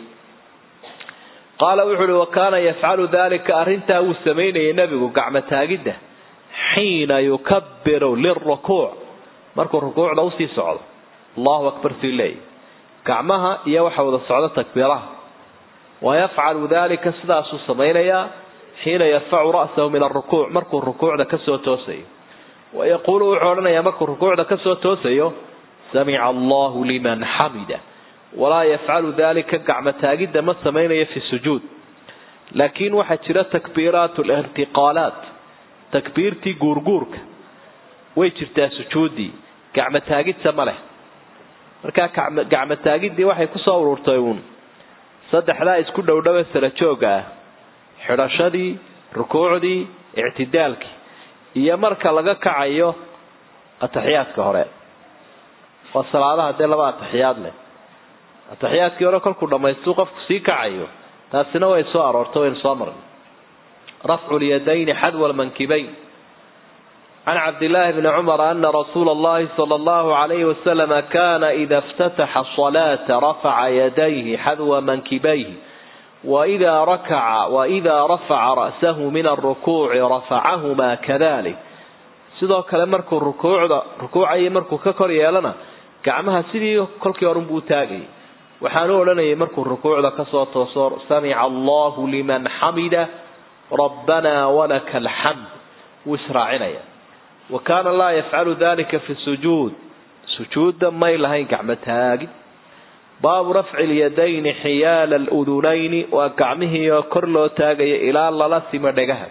qaala wuxu uhi wa kaana yafcalu dalika arrintaa wuu samaynayay nebigu gacmo taagidda xiina yukabiru lirukuuc markuu rukuucda usii socdo allahu akbar sii leeyahy gacmaha iyo waxa wada socdo takbiiraha wa yafcalu dalika sidaasuu samaynayaa xiina yarfacu ra'sahu min arukuuc markuu rukuucda kasoo toosayo wa yaquulu wuxuu odhanayaa markuu rukuucda kasoo toosayo samica allahu liman xamida walaa yafcalu dalika gacmo taagidda ma samaynayo fi sujuud laakiin waxaa jira takbiiraat lintiqaalaat takbiirtii guurguurka way jirtaa sujuuddii gacmo taagidsa ma leh markaa gacmo taagiddii waxay kusoo ururtay uun saddexdaa isku dhowdhowe sala jooga ah xidhashadii rukuucdii ictidaalkii iyo marka laga kacayo ataxiyaadka hore waa salaadaha dee laba ataxiyaad leh ataxiyaadkii hore kolkuu dhammaystuu qofku sii kacayo taasina way soo aroortay waynu soo marnay rafcu lyadayni xadwa lmankibayn can cabdillaahi bni cumara ana rasuula allahi sala allahu calayhi wasalama kana ida iftataxa asalaata rafaca yadayhi xadwa mankibayhi waida rakaca waida rafaca ra'sahu min alrukuuci rafacahumaa kadalik sidoo kale markuu rukuucda rukuucayo markuu ka kor yeelana gacmaha sidii kolkii horunbuu taagayay waxaanu odhanayay markuu rukuucda kasoo tooso samica allahu liman xamida rabbanaa walaka alxamd wuu israacinaya wa kaana laa yafcalu dalika fi sujuud sujuudda may lahayn gacmo taagid baabu rafci lyadayni xiyaala aludunayni waa gacmihii oo kor loo taagaya ilaa lala simo dhegaha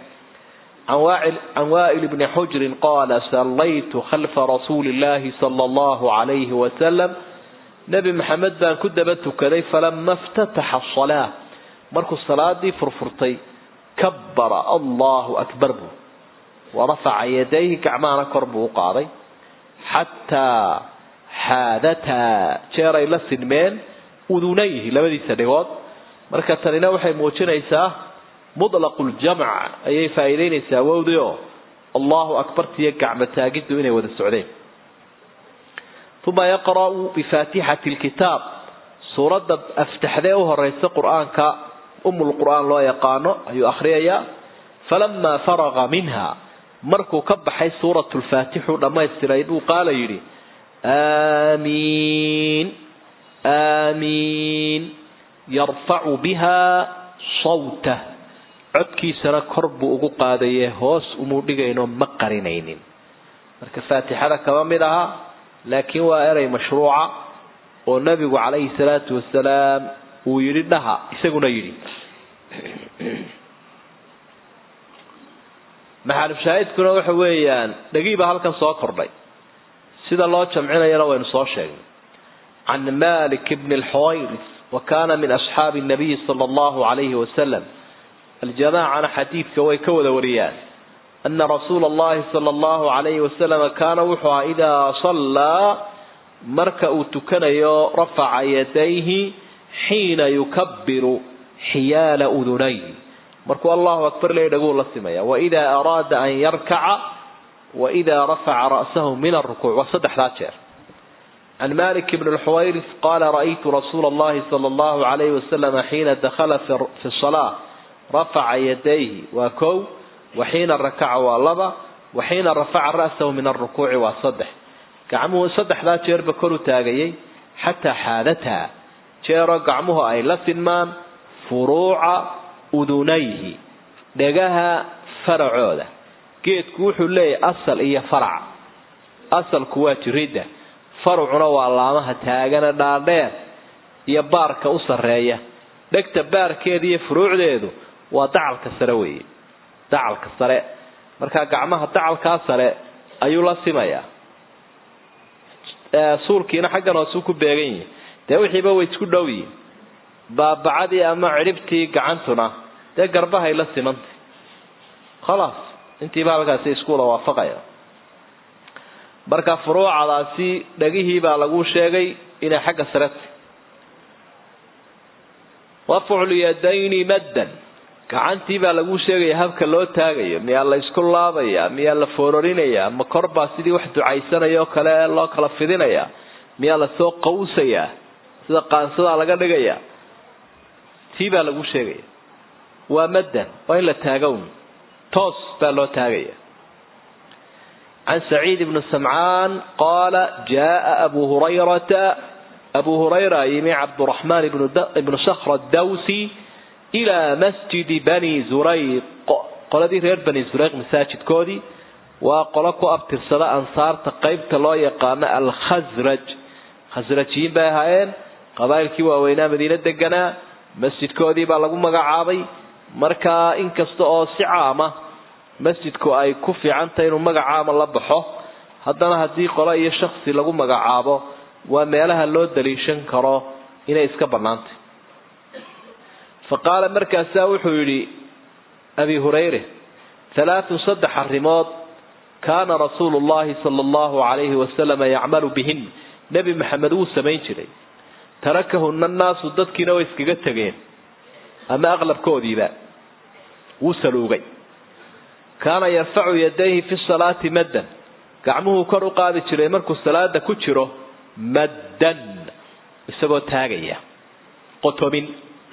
can waa'il bni xujrin qaala sallaytu khalfa rasuuli illahi sala allahu calayhi wasalam nebi maxamed baan ku daba tukaday falama iftataxa asalaa markuu salaadii furfurtay kabbara allahu akbar buu warafaca yadayhi gacmahana kor buu u qaaday xataa xaadataa jeeray la sinmeen udunayhi labadiisa dhigood marka tanina waxay muujinaysaa mutlaqu ljamc ayay faa'iidaynaysaa wowdii oo allahu akbartiyo gacmo taagiddu inay wada socdeen uma yaqra'u bifaatixati lkitaab suuradda aftaxdee u horeysa qur-aanka umulqur'aan loo yaqaano ayuu akhriyayaa falamaa faraqa minha markuu ka baxay suurat lfaatixu dhammaystiray buu qaala yidhi aamiin aamiin yarfacu biha sawtah codkiisana kor buu ugu qaadaye hoos umuu dhigayno ma qarinaynin marka faatixada kama mid aha laakiin waa erey mashruuca oo nabigu calayhi salaatu wasalaam uu yidhi dhaha isaguna yidhi maxalushaahidkuna waxa weeyaan dhagiiba halkan soo kordhay sida loo jamcinayana waynu soo sheegnay can malik bni lxuwayris wa kana min asxaabi nabiyi sala allahu calayhi wasalam aljamaacana xadiidka way ka wada wariyaan ana rasuula allahi sala allahu calayhi wasalam kaana wuxuu ahaa idaa sallaa marka uu tukanayo rafaca yadayhi xiina yukabiru xiyaala udunay markuu allahu akbar leey dhaguu la simaya waidaa araada an yarkaca waidaa rafaca ra'sahu min arukuuc waa saddexdaa jeer can malik bn lxuwayris qaala ra'aytu rasuula allahi sala allahu calayhi wasalam xiina dakhala fi salaa rafaca yadayhi waa kow waxiina rakaca waa laba waxiina rafaca ra'sahu min arukuuci waa saddex gacmuhu saddexdaa jeerba kor u taagayay xataa xaadataa jeeroo gacmuhu ay la sinmaan furuuca udunayhi dhegaha faracooda geedku wuxuu leeyahay asal iyo farac asalku waa jiridda farucuna waa laamaha taagana dhaadheer iyo baarka u sarreeya dhegta baarkeeda iyo furuucdeedu waa dacalka sare weeye dacalka sare markaa gacmaha dacalkaa sare ayuu la simayaa suulkiina xaggan hoosuu ku beegan yihi dee wixiiba way isku dhow yihin baabacadii ama cidhibtii gacantuna dee garbahay la simantay khalaas intiiba halkaasi iskuula waafaqaya marka furuucadaasi dhagihii baa lagu sheegay inay xagga sareta wafculyadayni maddan gacantii baa lagu sheegaya habka loo taagayo miyaa la isku laabaya miyaa la foororinaya ma korbaa sidii wax ducaysanaya oo kale loo kala fidinaya miyaa lasoo qawsayaa sida qaansadaa laga dhigaya tii baa lagu sheegaya waa maddan waa in la taagown toos baa loo taagaya can saciid ibni samcaan qaala jaaa abu hurayrata abu hurayra yimi cabduraxmaan ibnu sakhr dawsi ilaa masjidi bani zurayq qoladii reer bani zurayq masaajidkoodii waa qolo ku abtirsada ansaarta qeybta loo yaqaano alkhasraj khasrajiyiin bay ahaayeen qabaa'ilkii waaweynaa madiine deganaa masjidkoodii baa lagu magacaabay markaa inkasta oo si caama masjidku ay ku fiicantahay inuu magacaama la baxo haddana haddii qolo iyo shaksi lagu magacaabo waa meelaha loo daliishan karo inay iska bannaantay fa qaala markaasaa wuxuu yidhi abi hurayre halaathun saddex arrimood kaana rasuulu llahi sala allahu calayhi wasalama yacmalu bihin nebi maxamed wuu samayn jiray tarakahuna annaasu dadkiina way iskaga tegeen ama aqlabkoodiiba wuu saluugay kaana yarfacu yadayhi fi salaati maddan gacmuhuu kor u qaadi jiray markuu salaada ku jiro maddan isagoo taagaya qotomin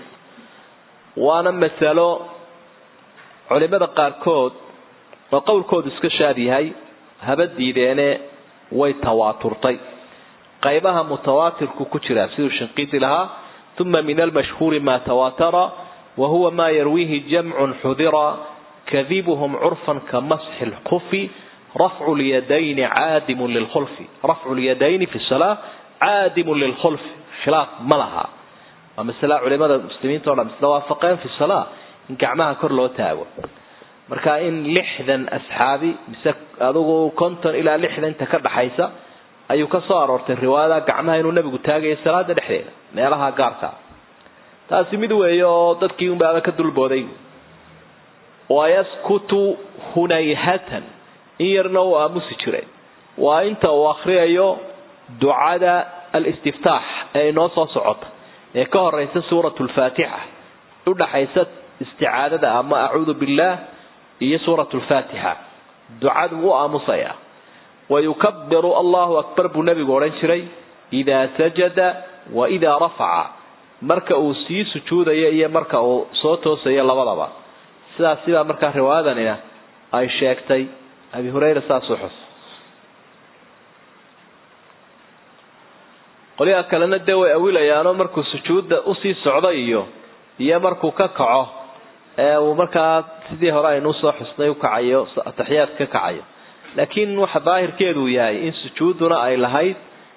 waana masalo culimada qaarkood oo qowlkoodu iska shaad yahay haba diideene way tawaaturtay qaybaha mutawaatirku ku jiraa siduu shinqiiti lahaa uma min almashhuuri ma tawaatara wa huwa ma yarwiihi jamcun xudira kadibuhum curfan ka masxi lkufi rafcu lyadayni caadimun lilkhulfi rafcu lyadayni fi salaa caadimun lilkhulfi khilaaf ma laha waa masala culimada muslimiinta o dhan isla waafaqeen fi salaa in gacmaha kor loo taago marka in lixdan asxaabi mise adugu konton ilaa lixdan inta ka dhaxaysa ayuu ka soo aroortay riwaayada gacmaha inuu nabigu taagayo salaada dhexdeeda meelaha gaarka taasi mid weeye oo dadkii unbaaba ka dulbooday wayaskutu hunayhatan in yarna uu aamusi jiray waa inta uu akriyayo ducada alistiftaax ee inoo soo socota ee ka horeysa suurat lfaatixa udhaxaysa isticaadada ama acuudu billaah iyo suurat lfaatixa ducadu u aamusaya wayukabiru allahu akbar buu nebigu odhan jiray idaa sajada wa idaa rafaca marka uu sii sujuudayo iyo marka uu soo toosayo labadaba sidaas sidaa markaa riwaayadanina ay sheegtay abi hurayra saasuu xus qolyaha kalena dee way awilayaanoo markuu sujuudda usii socdo iyo iyo markuu ka kaco ee uu markaa sidii hore aynu usoo xusnay ukacayo ataxiyaad ka kacayo laakiin waxa daahirkeedu yahay in sujuudduna ay lahayd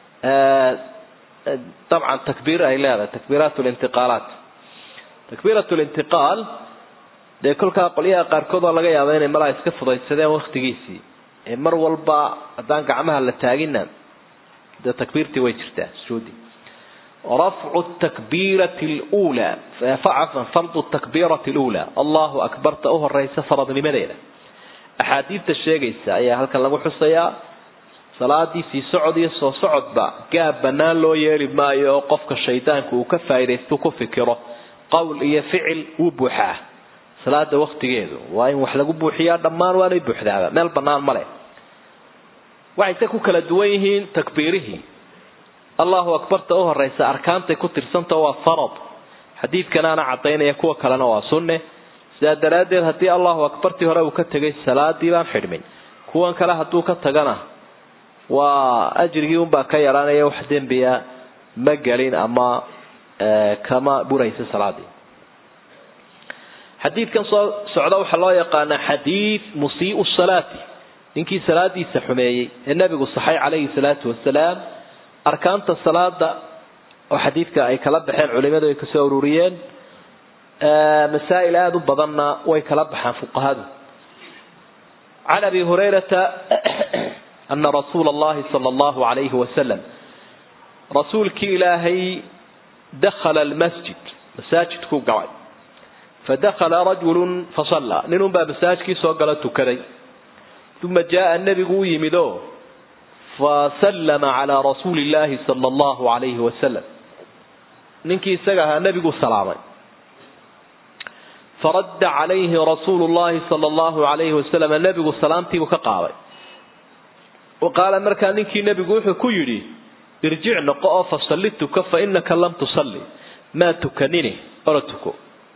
dabcan takbiir ay leedahay takbiiraat lintiqaalaat takbiirat lintiqaal dee kolkaa qolyaha qaarkood oo laga yaaba inay malaa iska fudaysadeen waktigiisii ee mar walba haddaan gacmaha la taagina dee takbiirtii way jirtaa sujuudii rafcu takbiirati lula cafan fardu takbiirati lula allahu akbarta u horeysa faradnimadeeda axaadiidta sheegaysa ayaa halkan lagu xusayaa salaadii sii socod iyo soo socodba gaab bannaan loo yeeli maayo oo qofka shaydaanku uu ka faaidaystu ku fikiro qowl iyo ficil wuu buuxaa salaada waktigeedu waa in wax lagu buuxiyaa dhammaan waanay buuxdaaba meel bannaan ma leh waxayse ku kala duwan yihiin takbiirihii allahu akbarta u horeysa arkaantay ku tirsantao waa farad xadiidkanaana cadaynaya kuwa kalena waa sunne sidaa daraaddeed haddii allahu akbartii hore uu ka tegay salaadii baan xidhmin kuwan kale hadduu ka tagana waa ajrigii unbaa ka yaraanaya wax dembiya ma gelin ama kama buraysa salaadii xadiidkan soo socda waxaa loo yaqaanaa xadiid musiiu salaati ninkii salaadiisa xumeeyey ee nabigu saxay calayhi salaatu wasalaam arkaanta salaada oo xadiidka ay kala baxeen culimadu ay kasoo ururiyeen masaa'il aada u badanna way kala baxaan fuqahadu can abi hurayrata ana rasuula allahi sala allahu alayhi wasalam rasuulkii ilaahay dakhala almasjid masaajidkuu galay fadakhala rajulu fasallaa ninunbaa masaajidkii soo gala tukaday uma jaaa nebigu u yimid oo fasallama calaa rasuuli illaahi sala allahu alayhi wasalam ninkii isaga ahaa nebiguu salaamay faradda calayhi rasuulu llahi sala allahu alayhi wasalam nebigu salaamtiibuu ka qaaday wa qaala markaa ninkii nebigu wuxuu ku yidhi irjic noqo oo fasalli tuka fa inaka lam tusalli maa tukanini ora tuko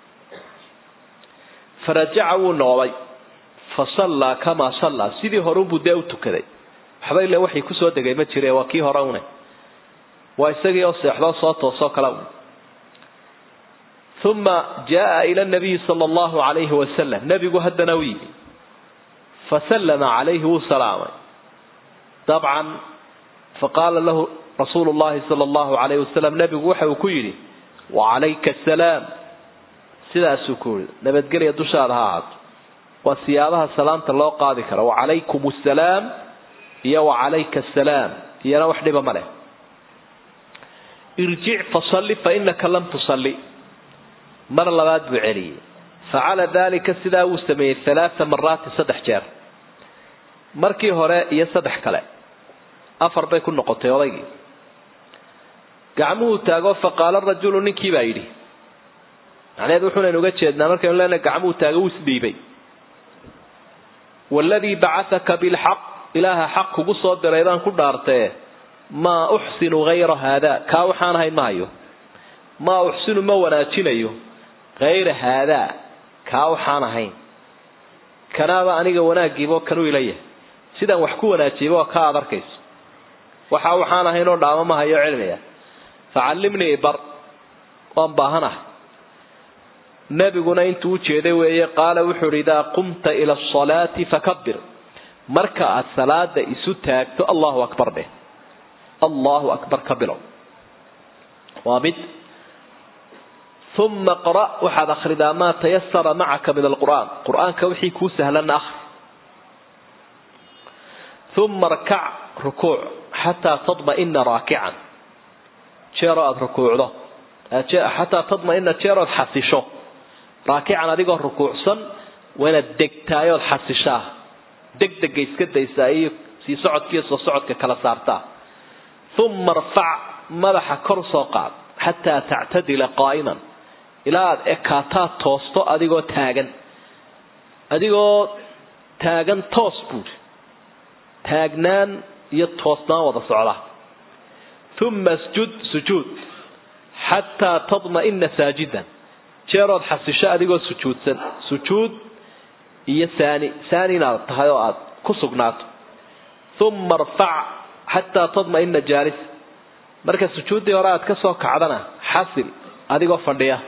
farajaca wuu noqday fasallaa kamaa sallaa sidii horeunbuu dee u tukaday waxba ile waxay kusoo degay ma jire waa kii hore une waa isagii oo seexdoo soo toosoo kale un uma jaaa ila nabiyi sala allahu alayhi wasalam nebigu haddana u yimi fasallama calayhi wuu salaamay dabcan faqaala lahu rasuulu llahi sala allahu alayhi wasalam nebigu waxa uu ku yidhi wacalayka asalaam sidaasuu ku yidhi nabadgelya dushaada ha ahaato waa siyaabaha salaamta loo qaadi kara wacalaykum assalaam iyo wacalayka asalaam iyana wax dhiba ma leh irjic fasalli fa inaka lam tusalli mar labaad buu celiyey facala dalika sidaa wuu sameeyey halaaa maraatin saddex jeer markii hore iyo saddex kale afar bay ku noqotay odaygii gacmuhuu taago faqaala rajulu ninkii baa yidhi macnaheed wuxuunaynu uga jeednaa markaynu leenahay gacmuhu taago wuu isdhiibay waladii bacataka bilxaq ilaaha xaq kugu soo diray baan ku dhaartee maa uxsinu hayra haada kaa waxaan ahayn ma hayo maa uxsinu ma wanaajinayo hayra haadaa kaa waxaan ahayn kanaaba aniga wanaagiibo kanuu ila yahay sidaan wax ku wanaajiyaba waa kaa aad arkayso waxa waxaan ahayn oo dhaamo ma hayo cilmiga facallimnii bar waan baahanahay nebiguna intuu u jeeday weeye qaala wuxuu ihi idaa qumta ila asalaati fakabir marka aad salaada isu taagto allahu akbar dheh allahu akbar ka bilow waa mid uma qra waxaad akhridaa maa tayasara macaka min alqur'aan qur-aanka wixii kuu sahlanna akhri uma rkac rukuuc xataa tadma'ina raakican jeeroo aada rukuucdo xataa tadma'ina jeerood xasisho raakican adigoo rukuucsan waa inaad degtaayood xasishaa degdega iska daysaa iyo sii socodkiiyo soo socodka kala saartaa uma rfac madaxa kor soo qaad xataa tactadila qaa'iman ilaa aad ekaataad toosto adigoo taagan adigoo taagan toos buuri taagnaan iyo toosnaan wada socda uma sjud sujuud xataa tadma'ina saajidan jeerood xasisho adigoo sujuudsan sujuud iyo saani saani inaad tahay oo aad ku sugnaato uma arfac xataa tadma'ina jaalis marka sujuuddii hore aad ka soo kacdana xasil adigoo fadhiya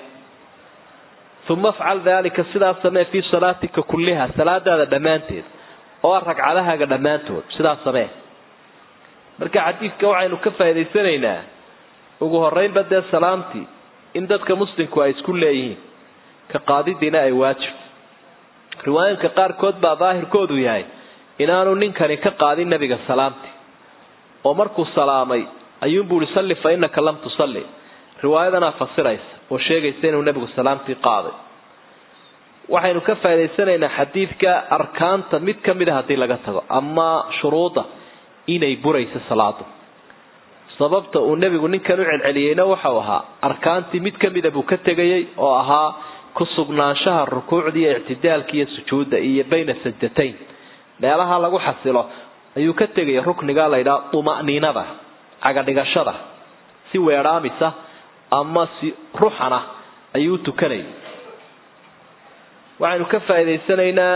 uma afcal daalika sidaas samee fii salaatika kulliha salaadaada dhammaanteed oo ah ragcadahaaga dhammaantood sidaas samee marka xadiidka waxaynu ka faa'idaysanaynaa ugu horreynba dee salaamtii in dadka muslimku ay isku leeyihiin ka qaadidiina ay waajib riwaayinka qaarkood baa daahirkoodu yahay inaanu ninkani ka qaadin nebiga salaamtii oo markuu salaamay ayuunbuu ihi salli fa innaka lam tusalli riwaayadanaa fasiraysa oo sheegaysa inuu nebigu salaamtii qaaday waxaynu ka faa'idaysanaynaa xadiidka arkaanta mid ka mid a haddii laga tago ama shuruudda inay burayso salaadu sababta uu nebigu ninkan u celceliyeyna waxau ahaa arkaantii mid ka mida buu ka tegayey oo ahaa ku sugnaanshaha rukuucda iyo ictidaalka iyo sujuudda iyo bayna sajdatayn meelaha lagu xasilo ayuu ka tegayay rukniga laydhaha duma'niinada cagadhigashada si weedhaamisa ama si ruxana ayuu tukanayay waxaynu ka faa'idaysanaynaa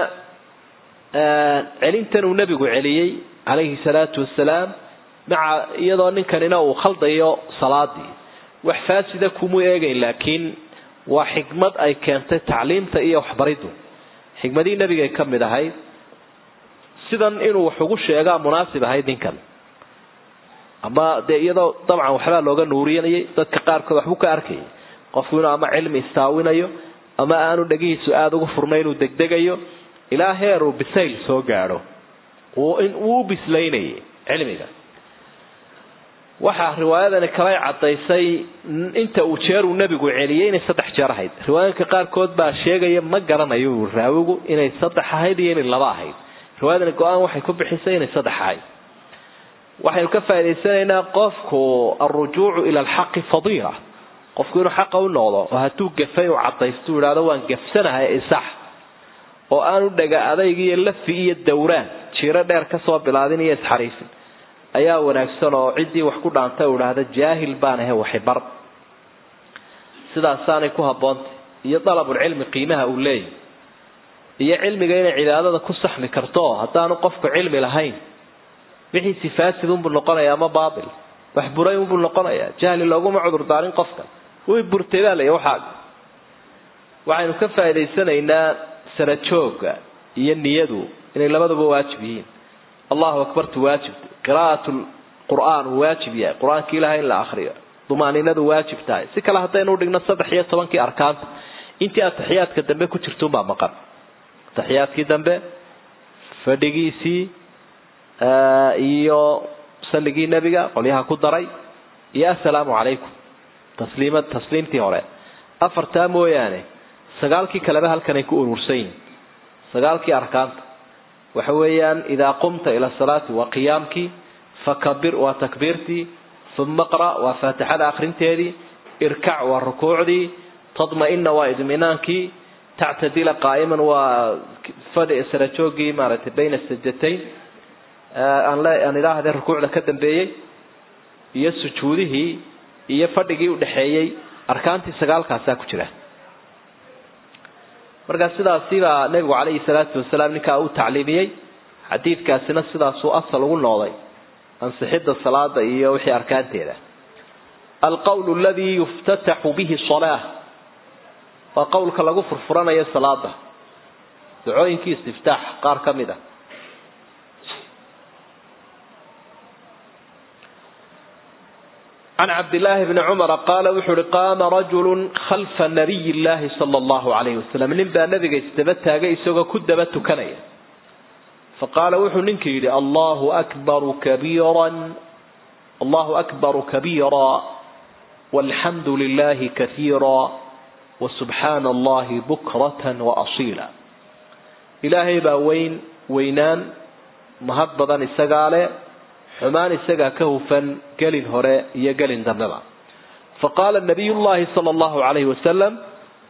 celintan uu nebigu celiyey calayhi salaatu wasalaam maca iyadoo ninkanina uu khaldayo salaadii wax faasida kumuu eegayn laakiin waa xikmad ay keentay tacliimta iyo waxbariddu xikmadii nebigay ka mid ahayd sidan inuu wax ugu sheegaa munaasib ahayd ninkan ama dee iyadoo dabcan waxbaa looga nuurinayay dadka qaarkood waxbuu ka arkayay qofku inuu ama cilmi istaawinayo ama aanu dhegihiisu aada ugu furnay inuu degdegayo ilaa heer uu bisayl soo gaadho wuu u bislaynayay cilmiga waxaa riwaayadani kalay caddaysay inta uu jeer uu nebigu celiyey inay saddex jeer ahayd riwaayadka qaarkood baa sheegaya ma garanayo uu raawigu inay saddex ahayd iyo inay laba ahayd riwaayadani go-aan waxay ku bixisay inay saddex ahayd waxaynu ka faa'idaysanaynaa qofku alrujuucu ila alxaqi fadiila qofku inuu xaqa u noqdo oo hadduu gafay uu cadaysto u idhahdo waan gafsanahay isax oo aanu dhaga adayg iyo lafi iyo dawraan jiiro dheer kasoo bilaadin iyo isxariifin ayaa wanaagsan oo ciddii wax ku dhaantay u idhaahda jaahil baan ahe waxibar sidaasaanay ku haboontay iyo dalabulcilmi qiimaha uu leeyahy iyo cilmiga inay cibaadada ku saxmi karto haddaanu qofku cilmi lahayn wixiisi faasid unbuu noqonaya ama baatil wax buray unbuu noqonayaa jahli looguma cudur daarin qofka way burtay baa lay waxaa waxaynu ka faa'idaysanaynaa sarajooga iyo niyadu inay labaduba waajib yihiin allahu akbartu waajibta qiraa'at qur'aan uu waajib yahay qur-aanka ilahay in la akriyo dumaaninadu waajib tahay si kale haddaynu udhigno saddex iyo tobankii arkaanta intii ataxiyaadka dambe ku jirtuunbaa maqan ataxiyaadkii dambe fadhigiisii iyo salligii nebiga qolyaha ku daray iyo assalaamu calaykum tasliimad tasliimtii hore afartaa mooyaane sagaalkii kaleba halkanay ku urursan yihin sagaalkii arkaanta waxa weeyaan idaa qumta ila salaati waa qiyaamkii fakabir waa takbiirtii uma qra waa faatixada akrinteedii irkac waa rukuucdii tadma-ina waa idminaankii tactadila qaa'iman waa fadhi sarajoogii maaragtay bayna sajatayn aan idhaahde rukuucda ka dambeeyey iyo sujuudihii iyo fadhigii udhexeeyey arkaantii sagaalkaasaa ku jira markaa sidaasi baa nebigu calayhi salaatu wasalaam ninkaa u tacliimiyey xadiidkaasina sidaasuu asal ugu noqday ansixidda salaada iyo wixii arkaanteeda alqowl aladii yuftataxu bihi salaa waa qowlka lagu furfuranayo salaada dacooyinkii istiftaax qaar ka mid a can cabdillaahi bni cumara qaala wuxuu uhi qaama rajulu khalfa nabiy llaahi sala allahu calayhi wasalam nin baa nabiga isdaba taagay isagoo ku daba tukanaya faqaala wuxuu ninka yidhi allahu akbaru kabiiran allahu akbaru kabiira walxamdu lilahi kaiira wasubxaana allahi bukratan waasiila ilaahay baa weyn weynaan mahad badan isagaa leh xumaan isagaa ka hufan gelin hore iyo gelin dambeba faqaala nabiy llahi sala allahu calayhi wasalam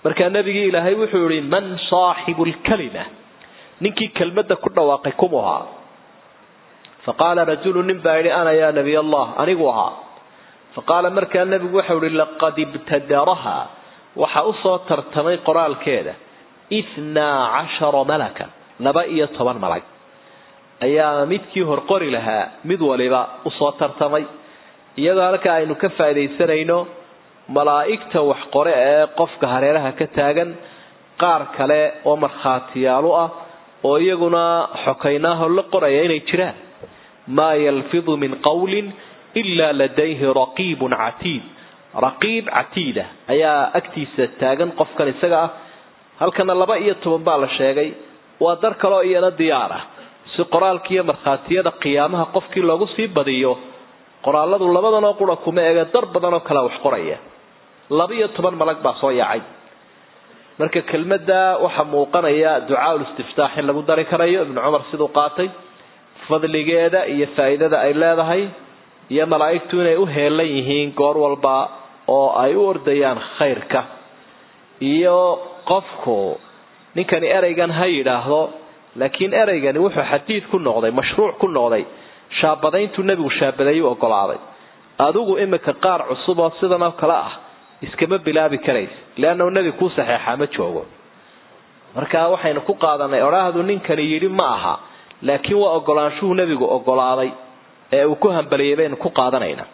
markaa nebigii ilaahay wuxuu yihi man saaxibu lkalima ninkii kelmadda ku dhawaaqay kumu ahaa faqaala rajulu nin baa yidhi ana yaa nabiy allah anigu ahaa faqaala markaa nebigu waxau ihi laqad ibtadaraha waxa usoo tartamay qoraalkeeda ithnaa cashara malakan laba iyo toban malag ayaa midkii horqori lahaa mid waliba usoo tartamay iyadoo halka aynu ka faaidaysanayno malaa'igta wax qore ee qofka hareeraha ka taagan qaar kale oo markhaatiyaalu ah oo iyaguna xokaynaaho la qoraya inay jiraan maa yalfidu min qawlin ilaa ladayhi raqiibun catiid raqiib catiida ayaa agtiisa taagan qofkan isaga ah halkana laba iyo toban baa la sheegay waa dar kaleo iyana diyaar ah si qoraalkiiyo markhaatiyada qiyaamaha qofkii loogu sii badiyo qoraaladu labadanoo qura kuma ege dar badanoo kale wax qoraya laba iyo toban malag baa soo yaacay marka kelmadda waxaa muuqanaya ducaa ulistiftaax in lagu dari karayo ibnu cumar siduu qaatay fadligeeda iyo faa'iidada ay leedahay iyo malaa'igtu inay u heelan yihiin goor walba oo ay u ordayaan khayrka iyo qofku ninkani ereygan ha yidhaahdo laakiin ereygani wuxuu xadiid ku noqday mashruuc ku noqday shaabadayntuu nebigu shaabadeeyu ogolaaday adigu imika qaar cusub oo sidan oo kale ah iskama bilaabi karaysa leannahu nebi kuu saxeexaa ma joogo marka waxaynu ku qaadanay odhaahdu ninkani yidhi ma aha laakiin waa ogolaanshuhu nebigu ogolaaday ee uu ku hambaliyay baynu ku qaadanayna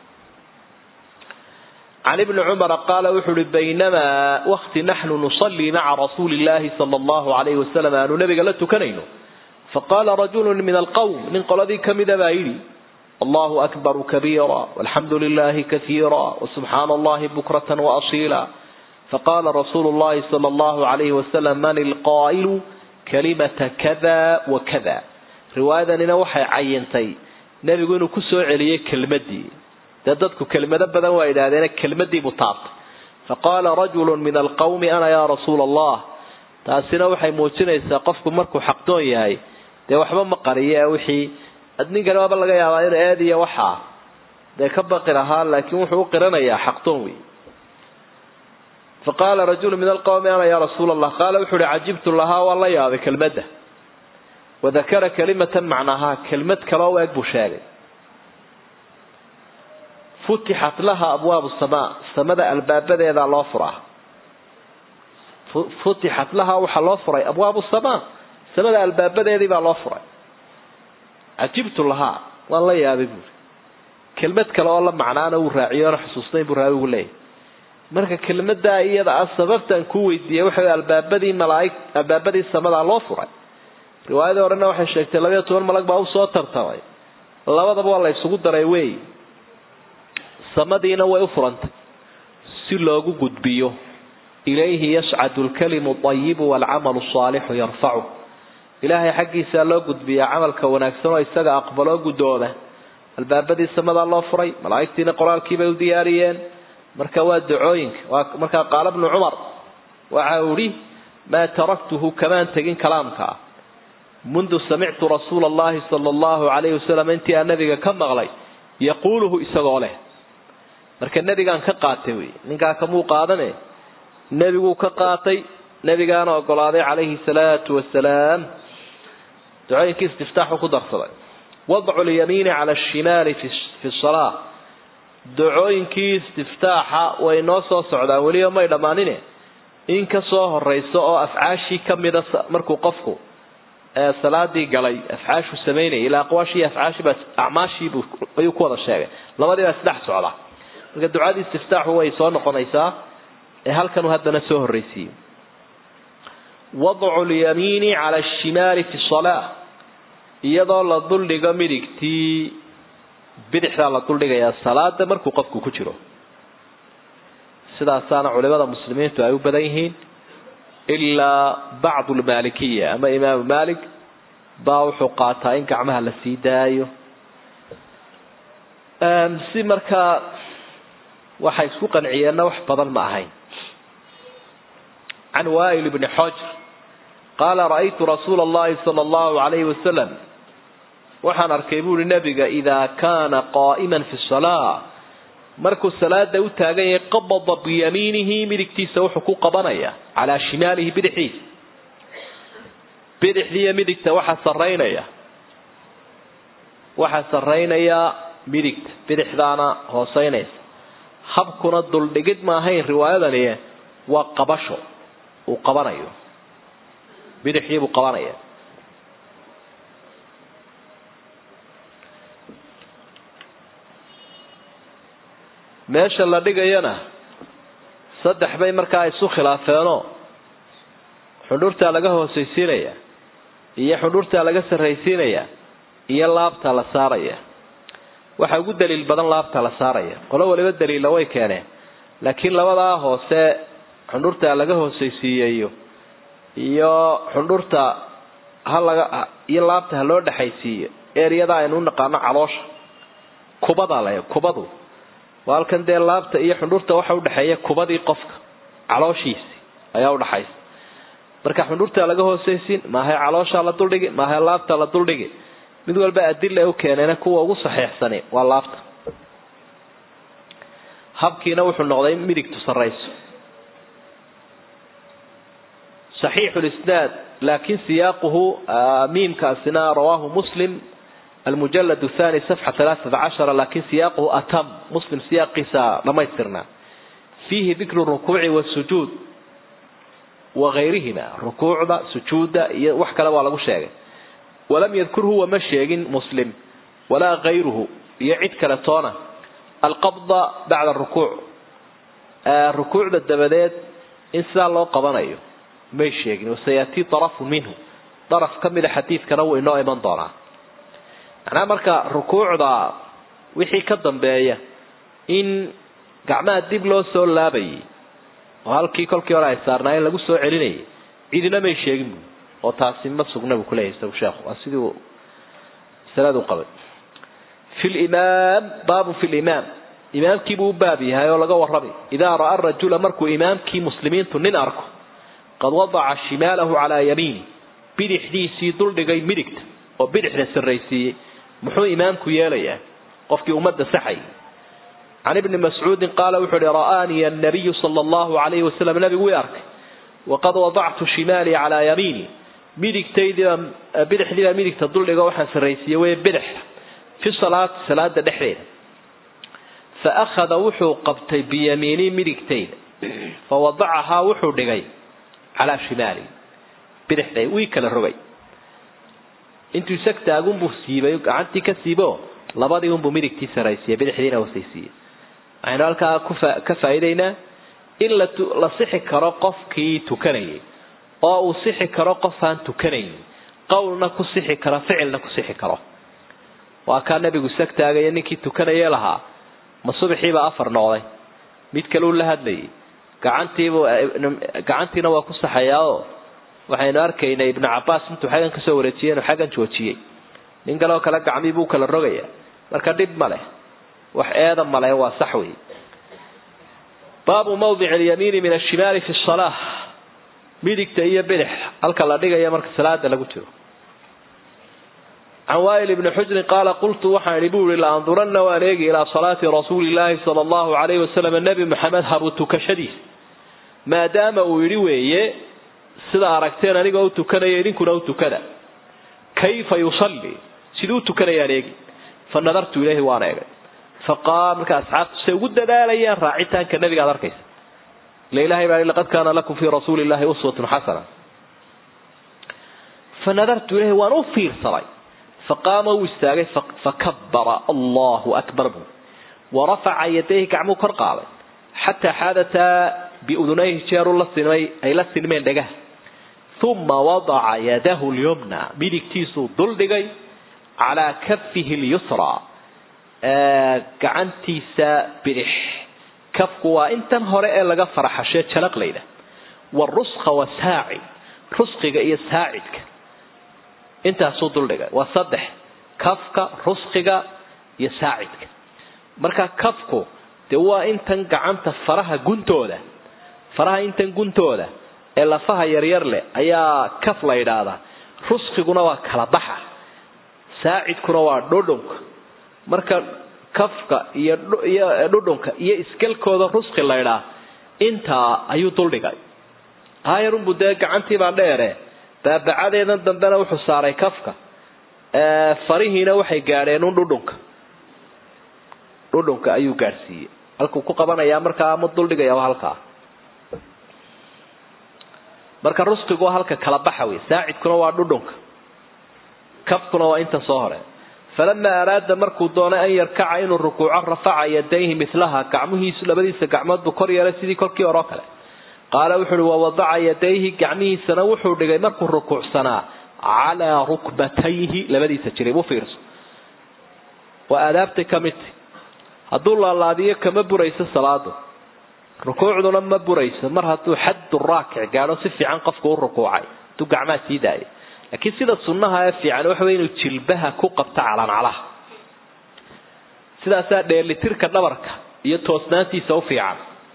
can ibni cumara qaala wuxuu uhi baynamaa wakti naxnu nusallii maca rasuuli illaahi sala allahu alayhi wasalam aanu nabiga la tukanayno faqaala rajulu min alqowm nin qoladii kamida baa yidhi allahu akbaru kabiira walxamdu lilahi kaiira wasubxaana allahi bukratan waasiila faqaala rasuulu llahi sala allahu alayhi wasalam man ilqaa'ilu kalimata kada wa kada riwaayadanina waxay cayintay nebigu inuu ku soo celiyey kelmadii dee dadku kelmado badan waa yidhaahdeen kelmadii buu taabtay faqaala rajulu min alqawmi ana yaa rasuula allah taasina waxay muujinaysaa qofku markuu xaqdoon yahay dee waxba ma qariye wixii ninkani waaba laga yaabaa inuu eed iyo waxaa dee ka baqi lahaa laakiin wuxuu u qiranayaa xaqdoon wey faqaala rajulu min alqawmi ana yaa rasuula allah qaala wuxuu uhi cajibtu lahaa waan la yaabay kelmadda wadakara kalimatan macnahaa kelmad kaloo eeg buu sheegay futixat laha abwaabu samaa samada albaabadeedaa loo furaa futixat laha waxaa loo furay abwaabu samaa samada albaabadeedii baa loo furay cajibtu lahaa waan la yaabay buuri kelmad kale oo la macnaana uu raaciyo oona xusuusnayn buu raawigu leeyahy marka kelmadaa iyada ah sababtan ku weydiiyey waxa albaabadii malaaig albaabadii samadaa loo furay riwaayadii horena waxay sheegtay labayo toban malag baa usoo tartamay labadaba waa la isugu daray wey samadiina way u furantay si loogu gudbiyo ilayhi yascadu lkalimu ayibu waalcamalu saalixu yarfacu ilaahay xaggiisaa loo gudbiyaa camalka wanaagsan oo isaga aqbaloo guddooda albaabadii samadaa loo furay malaa'igtiina qoraalkiibay u diyaariyeen marka waa dacooyinka waa markaa qaala bnu cumar waxa uu ihi maa taraktuhu kamaan tegin kalaamka ah mundu samictu rasuula allahi sala allahu alayhi wasalam intii aan nabiga ka maqlay yaquuluhu isagoo leh marka nebigaan ka qaatay wey ninkaa kamuu qaadane nebiguu ka qaatay nebigaana ogolaaday calayhi salaatu wasalaam ducooyinkii istiftaaxu ku darsaday wadcu lyamiini cala ashimaali fi salaa ducooyinkii istiftaaxa way noo soo socdaan weliba may dhammaanine in ka soo horeyso oo afcaashii kamida markuu qofku salaadii galay afcaashu samaynayay ilaa aqwaashii afcaashiiba acmaashiibu ayuu ku wada sheegay labadii baa isdhex socda marka ducadii istiftaaxu way soo noqonaysaa ee halkanuu haddana soo horreysiiyey wadcu lyamiini cala ashimaali fi salaa iyadoo la duldhigo midigtii bidixdaa la duldhigayaa salaada markuu qofku ku jiro sidaasaana culimada muslimiintu ay u badan yihiin ilaa bacdu lmaalikiya ama imaamu malik baa wuxuu qaataa in gacmaha la sii daayo si markaa waxay isku qanciyeenna wax badan ma ahayn can wail bni xojr qaala ra'aytu rasuula allahi sala allahu alayhi wasalam waxaan arkay buuhi nebiga idaa kaana qaa'iman fi salaa markuu salaada u taagan yahay qabada biyamiinihi midigtiisa wuxuu ku qabanaya calaa shimaalihi bidixdiisa bidixdiiyo midigta waxaa saraynaya waxaa saraynaya midigta bidixdaana hooseynaysa habkuna duldhigid ma ahayn riwaayadani waa qabasho uu qabanayo bidixdii buu qabanaya meesha la dhigayana saddex bay markaa isu khilaafeenoo xundhurtaa laga hoosaysiinaya iyo xundhurtaa laga sarraysiinaya iyo laabta la saaraya waxaa ugu daliil badan laabta la saaraya qolo waliba daliilla way keeneen laakiin labadaa hoose xundhurta laga hoosaysiiyeyo iyo xundhurta ha laga iyo laabta ha loo dhexaysiiyo ereyada aynu u naqaano caloosha kubada le kubadu waa halkan dee laabta iyo xundhurta waxa udhexeeya kubadii qofka calooshiisi ayaa udhaxaysa marka xundhurta laga hoosaysiin maahay caloosha la duldhigi maahay laabta la duldhigi mid walba adila u keeneen kuwa ugu saxiixsani waa laabta habkiina wuxuu noqday in midigtu sarayso saxiixu lisnaad laakin siyaaquhu miimkaasina rawaahu muslim almujalad thani safxa alaaata cashara lakin siyaaquhu atam muslim siyaaqiisa dhamaystirnaa fiihi dikru rukuuci wasujuud wagayrihima rukuucda sujuudda iyo wax kale waa lagu sheegay walam yadkur huwa ma sheegin muslim walaa kayruhu iyo cid kale toona alqabda bacda rukuuc rukuucda dabadeed in sidaa loo qabanayo may sheegin wasayatii arafu minhu daraf ka mida xadiidkana wuu inoo iman doonaa macnaha marka rukuucda wixii ka dambeeya in gacmaha dib loo soo laabayay oo halkii kolkii hore ay saarnaayeen lagu soo celinayay cidina may sheegin bu oo taasi ma sugna buu kuleeyahy isagu sheekhu waa sidii uu masaladu qabay fi limaam baabu fi limaam imaamkiibuu u baab yahay oo laga warramay idaa ra'a rajula markuu imaamkii muslimiintu nin arko qad wadaca shimaalahu calaa yamiini bidixdiisii duldhigay midigta oo bidixda sarraysiiyey muxuu imaamku yeelayaa qofkii ummadda saxay can ibni mascuudin qaala wuxuu ihi ra'aanii annabiyu sala allahu calayhi wasalam nabigu ii arkay waqad wadactu shimaalii calaa yamiini midigtaydiiba bidixdiibaa midigta duldhigo waxaan sarraysiiyey wey bidixda fi salaati salaada dhexdeeda fa akhada wuxuu qabtay biyamiinii midigtayda fa wadacahaa wuxuu dhigay calaa shimaali bidixday wii kala rogay intuu isag taagunbuu siibay gacantii ka siibo labadii unbuu midigtii saraysiiyey bidixdiina hoosaysiiyey waxaynu halkaa ka faa'iidaynaa in la sixi karo qofkii tukanayay oo uu sixi karo qof aan tukanayn qowlna ku sixi karo ficilna ku sixi karo waa kaa nabigu isag taagaya ninkii tukanayee lahaa ma subaxiiba afar noqday mid kaleu la hadlayay gacantiibu gacantiina waa ku saxayaao waxaynu arkaynay ibnu cabaas intuu xaggan kasoo wareejiyey inuu xaggan joojiyey nin kaleo kale gacmii buu kala rogaya marka dhib ma leh wax eeda maleh waa sax wey baabu mawdic alyamiini min ashimaali fi salaa midigta iyo bidix halka la dhigaya marka salaada lagu jiro can wail ibni xujrin qaala qultu waxaan idhi buu ihi laanduranna waan eegi ilaa salaati rasuuli llaahi sala allahu calayhi wasalam nebi maxamed habu tukashadiis maadaama uu yidhi weeye sida aragteen anigoo u tukanaya idinkuna u tukada kayfa yusalli siduu u tukanayaan eegi fa nadartu ilayhi waan eegay faqaal marka asxaabtu say ugu dadaalayaan raacitaanka nabiga ad arkaysa ila ilahay baa laqad kaana lakum fii rasuuli llahi uswatun xasana fa nadartu ilayhi waan u fiirsaday faqaama wuu istaagay fakabara allahu akbar buu warafaca yadayhi gacmuu kor qaaday xataa xaadataa biudunayhi jeeru la sinmay ay la sinmeen dhagaha uma wadaca yadahu lyumna midigtiisuu duldhigay calaa kafihi lyusra gacantiisa bidix kafku waa intan hore ee laga faraxashee jalaq layda waruska wasaaci rusqiga iyo saacidka intaasuu duldhigay waa saddex kafka rusqiga iyo saacidka marka kafku dee waa intan gacanta faraha guntooda faraha intan guntooda ee lafaha yaryar leh ayaa kaf la yidhaahdaa rusqiguna waa kala baxa saacidkuna waa dhodhonka marka kafka iyo iyo dhudhunka iyo iskelkooda rusqi laydhaa intaa ayuu duldhigay haayarunbu dee gacantiibaa dheere baabacadeedan dambena wuxuu saaray kafka farihiina waxay gaadheen un dhudhunka dhudhunka ayuu gaadhsiiyey halkuu ku qabanayaa markaa ama duldhigaya waa halkaa marka rusqigu waa halka kala baxa wey saacidkuna waa dhudhunka kafkuna waa inta soo hore falamaa araada markuu doonay an yarkaca inuu rukuuco rafaca yadayhi milaha gacmihiisu labadiisa gacmood buu kor yeelay sidii kolkii hore oo kale qaala wuxu uhi wawadaca yadayhi gacmihiisana wuxuu dhigay markuu rukuucsanaa calaa rukbatayhi labadiisa jirib u fiirso waa aadaabtay ka midti hadduu laalaadiyo kama burayso salaadu rukuucduna ma burayso mar hadduu xaddu raakic gaadho si fiican qofku u rukuucay hadduu gacmaha sii daayay laakiin sida sunnaha ee fiican waxa wey inuu jilbaha ku qabto calancalaha sidaasaa dheelitirka dhabarka iyo toosnaantiisa u fiican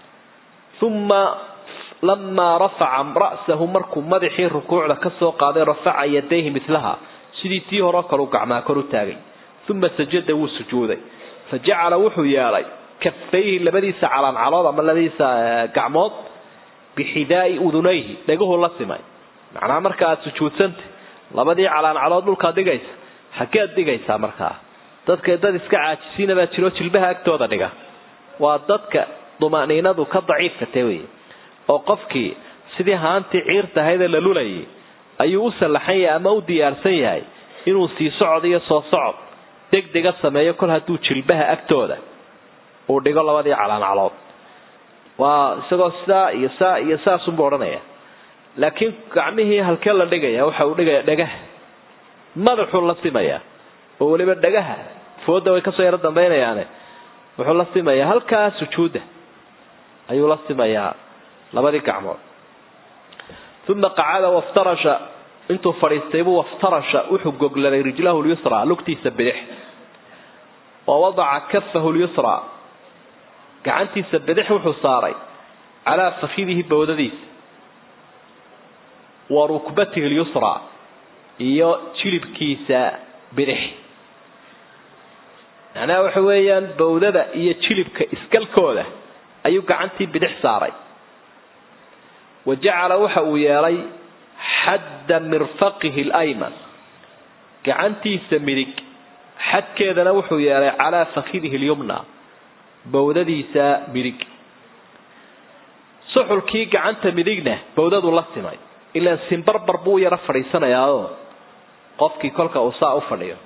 uma lamaa rafaca ra'sahu markuu madaxii rukuucda ka soo qaaday rafaca yadayhi milaha sidii tii horeo kaleu gacmaha kor u taagay uma sajada wuu sujuuday fa jacala wuxuu yeelay kafayhi labadiisa calancalood ama labadiisa gacmood bixidaai udunayhi dhegahuu la simay macnaha marka aada sujuudsanta labadii calaancalood dhulkaad dhigaysa xageed dhigaysaa markaa dadka dad iska caajisiina baa jiro jilbaha agtooda dhiga waa dadka dumaniinadu ka daciifka te wey oo qofkii sidii haantii ciirta ahaydee la lulayay ayuu u sallaxan yahay ama u diyaarsan yahay inuu sii socod iyo soo socod degdega sameeyo kol hadduu jilbaha agtooda uu dhigo labadii calaancalood waa isagoo sidaa iyo saa iyo saasunbu odhanaya laakiin gacmihii halkee la dhigaya waxa uu dhigaya dhagaha madaxuu la simayaa oo weliba dhagaha fooda way kasoo yaro dambaynayaane wuxuu la simayaa halkaa sujuudda ayuu la simayaa labadii gacmood uma qacada waftarasha intuu fadhiistay buu waftarasha wuxuu gogladay rijlahu lyusra lugtiisa bidix wa wadaca kafahu lyusra gacantiisa bidix wuxuu saaray calaa fakidihi bawdadiisa wa rukbatihi lyusra iyo jilibkiisa bidix macnaha waxa weeyaan bawdada iyo jilibka iskalkooda ayuu gacantii bidix saaray wa jacala waxa uu yeelay xadda mirfaqihi alayman gacantiisa midig xadkeedana wuxuu yeelay calaa fakidihi lyumna bawdadiisa midig suxulkii gacanta midigna bawdadu la simay ilaan simbarbar buu yaro fadhiisanayaao qofkii kolka uu saa u fadhiyo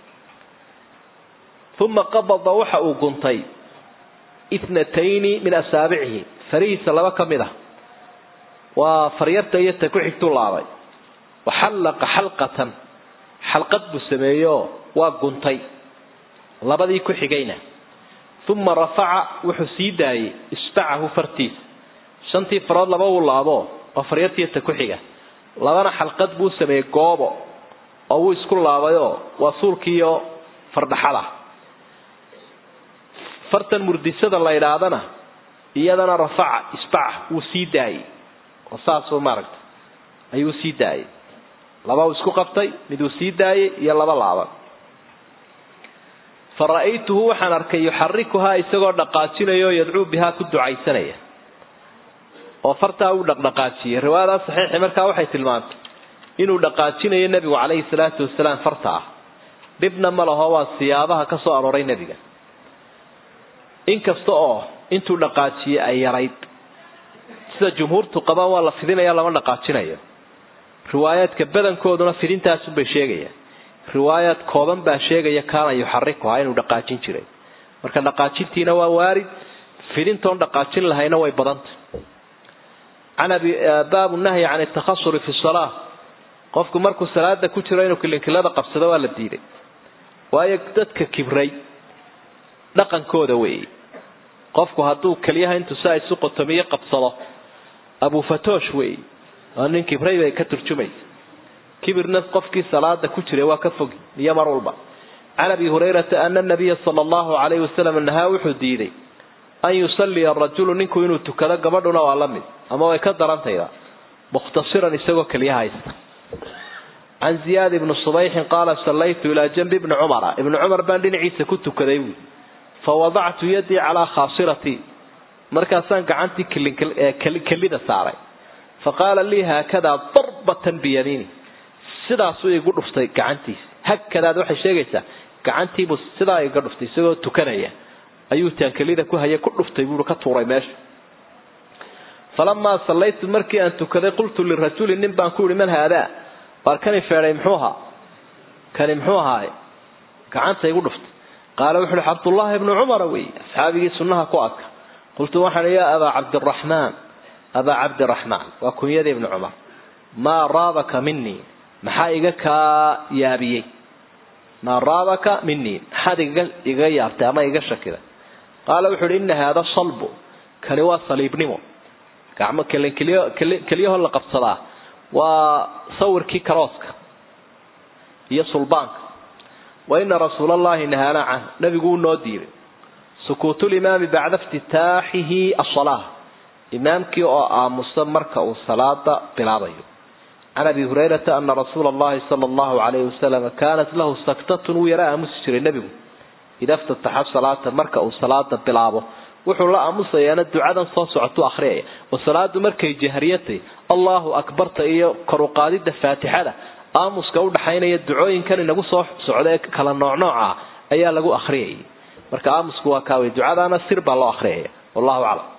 uma qabada waxa uu guntay itnatayni min asaabicihi farihiisa laba ka mid ah waa faryarta iyo ta ku xigtuu laabay wa xallaqa xalqatan xalqad buu sameeyeoo waa guntay labadii ku xigayna uma rafaca wuxuu sii daayey isbacahu fartiisa shantii farood laba uu laabo oo faryartiiyo ta ku xiga labana xalqad buu sameeyey goobo oo wuu isku laabayoo waa suulkiiyo fardhaxada fartan murdisada la idhaahdana iyadana rafaca isbaca wuu sii daayey oo saasuu maaragta ayuu sii daayey laba uu isku qabtay mid uu sii daayey iyo laba laaban fa ra'aytuhu waxaan arkay yuxarikuhaa isagoo dhaqaajinaya oo yadcuu bihaa ku ducaysanaya oo fartaa uu dhaqdhaqaajiyey riwaayadaa saxiixi markaa waxay tilmaantay inuu dhaqaajinayo nebigu calayhi salaatu wasalaam farta ah dhibna ma laho waa siyaabaha ka soo arooray nebiga inkasta oo intuu dhaqaajiyey ay yarayd sida jumhuurtu qabaan waa la fidinaya lama dhaqaajinayo riwaayaadka badankooduna fidintaasunbay sheegayaan riwaayaad kooban baa sheegaya kaana yuxarikuhaa inuu dhaqaajin jiray marka dhaqaajintiina waa waarid fidintoon dhaqaajin lahayna way badantay can abi baabu nahyi can atakhasuri fi salaa qofku markuu salaada ku jiro inuu kilinkilada qabsado waa la diiday waayo dadka kibray dhaqankooda weeye qofku hadduu keliyaha intuu saa isu qotomiyo qabsado abufatoosh weeye waa nin kibray bay ka turjumaysa kibirna qofkii salaada ku jiray waa ka fogi iyo mar walba can abi hurayrata ana nabiya sala allahu calayhi wasalam nahaa wuxuu diiday an yusalliya arajulu ninku inuu tukado gabadhuna waa la mid ama way ka darantayda mukhtasiran isagoo keliya haysta can ziyaad ibni subayxin qaala sallaytu ilaa janbi ibni cumara ibni cumar baan dhinaciisa ku tukaday buui fa wadactu yadii calaa khaasiratii markaasaan gacantii kelida saaray fa qaala lii haakadaa darbatan biyamiini sidaasuu igu dhuftay gacantiisi hakadaad waxay sheegaysaa gacantiibuu sidaa iga dhuftay isagoo tukanaya ayuu taankelida ku hayay ku dhuftay buu ka tuuray meesha falamaa sallaytu markii aan tukaday qultu lirajuli nin baan ku ihi man haadaa waar kani feedhay muxuu ahaa kani muxuu ahaaye gacanta igu dhuftay qaala wuxu uhi cabdullaahi ibnu cumara wey asxaabigii sunnaha ku adka qultu waxaan yaa abaa cabdiraxmaan abaa cabdiraxmaan waa kunyada ibnu cumar maa raabaka minii maxaa iga kaa yaabiyey maa raabaka minii maxaad iga yaabtay ama iga shakiday qaala wuxu uhi ina haada salbu kani waa saliibnimo gacmo kelyaho la qabsadaa waa sawirkii karooska iyo sulbaanka wa ina rasuula allahi nahaana canh nabigu uu noo diiday sukuutulimaami bacda iftitaaxihi asalaa imaamkii oo aamusa marka uu salaada bilaabayo can abi hurayrata ana rasuula allahi sala allahu alayhi wasalam kaanat lahu saktatun wuu yara aamusi jiray nebigu ida ftataxa salaata marka uu salaada bilaabo wuxuu la aamusayaana ducadan soo socotu akhriyaya oo salaadu markay jahriyatay allahu akbarta iyo koruqaadida faatixada aamuska udhaxaynaya ducooyinkan inagu soo socda ee kala noocnooca ayaa lagu akhriyayay marka aamusku waa kaawey ducadaana sir baa loo akhriyaya wallahu aclam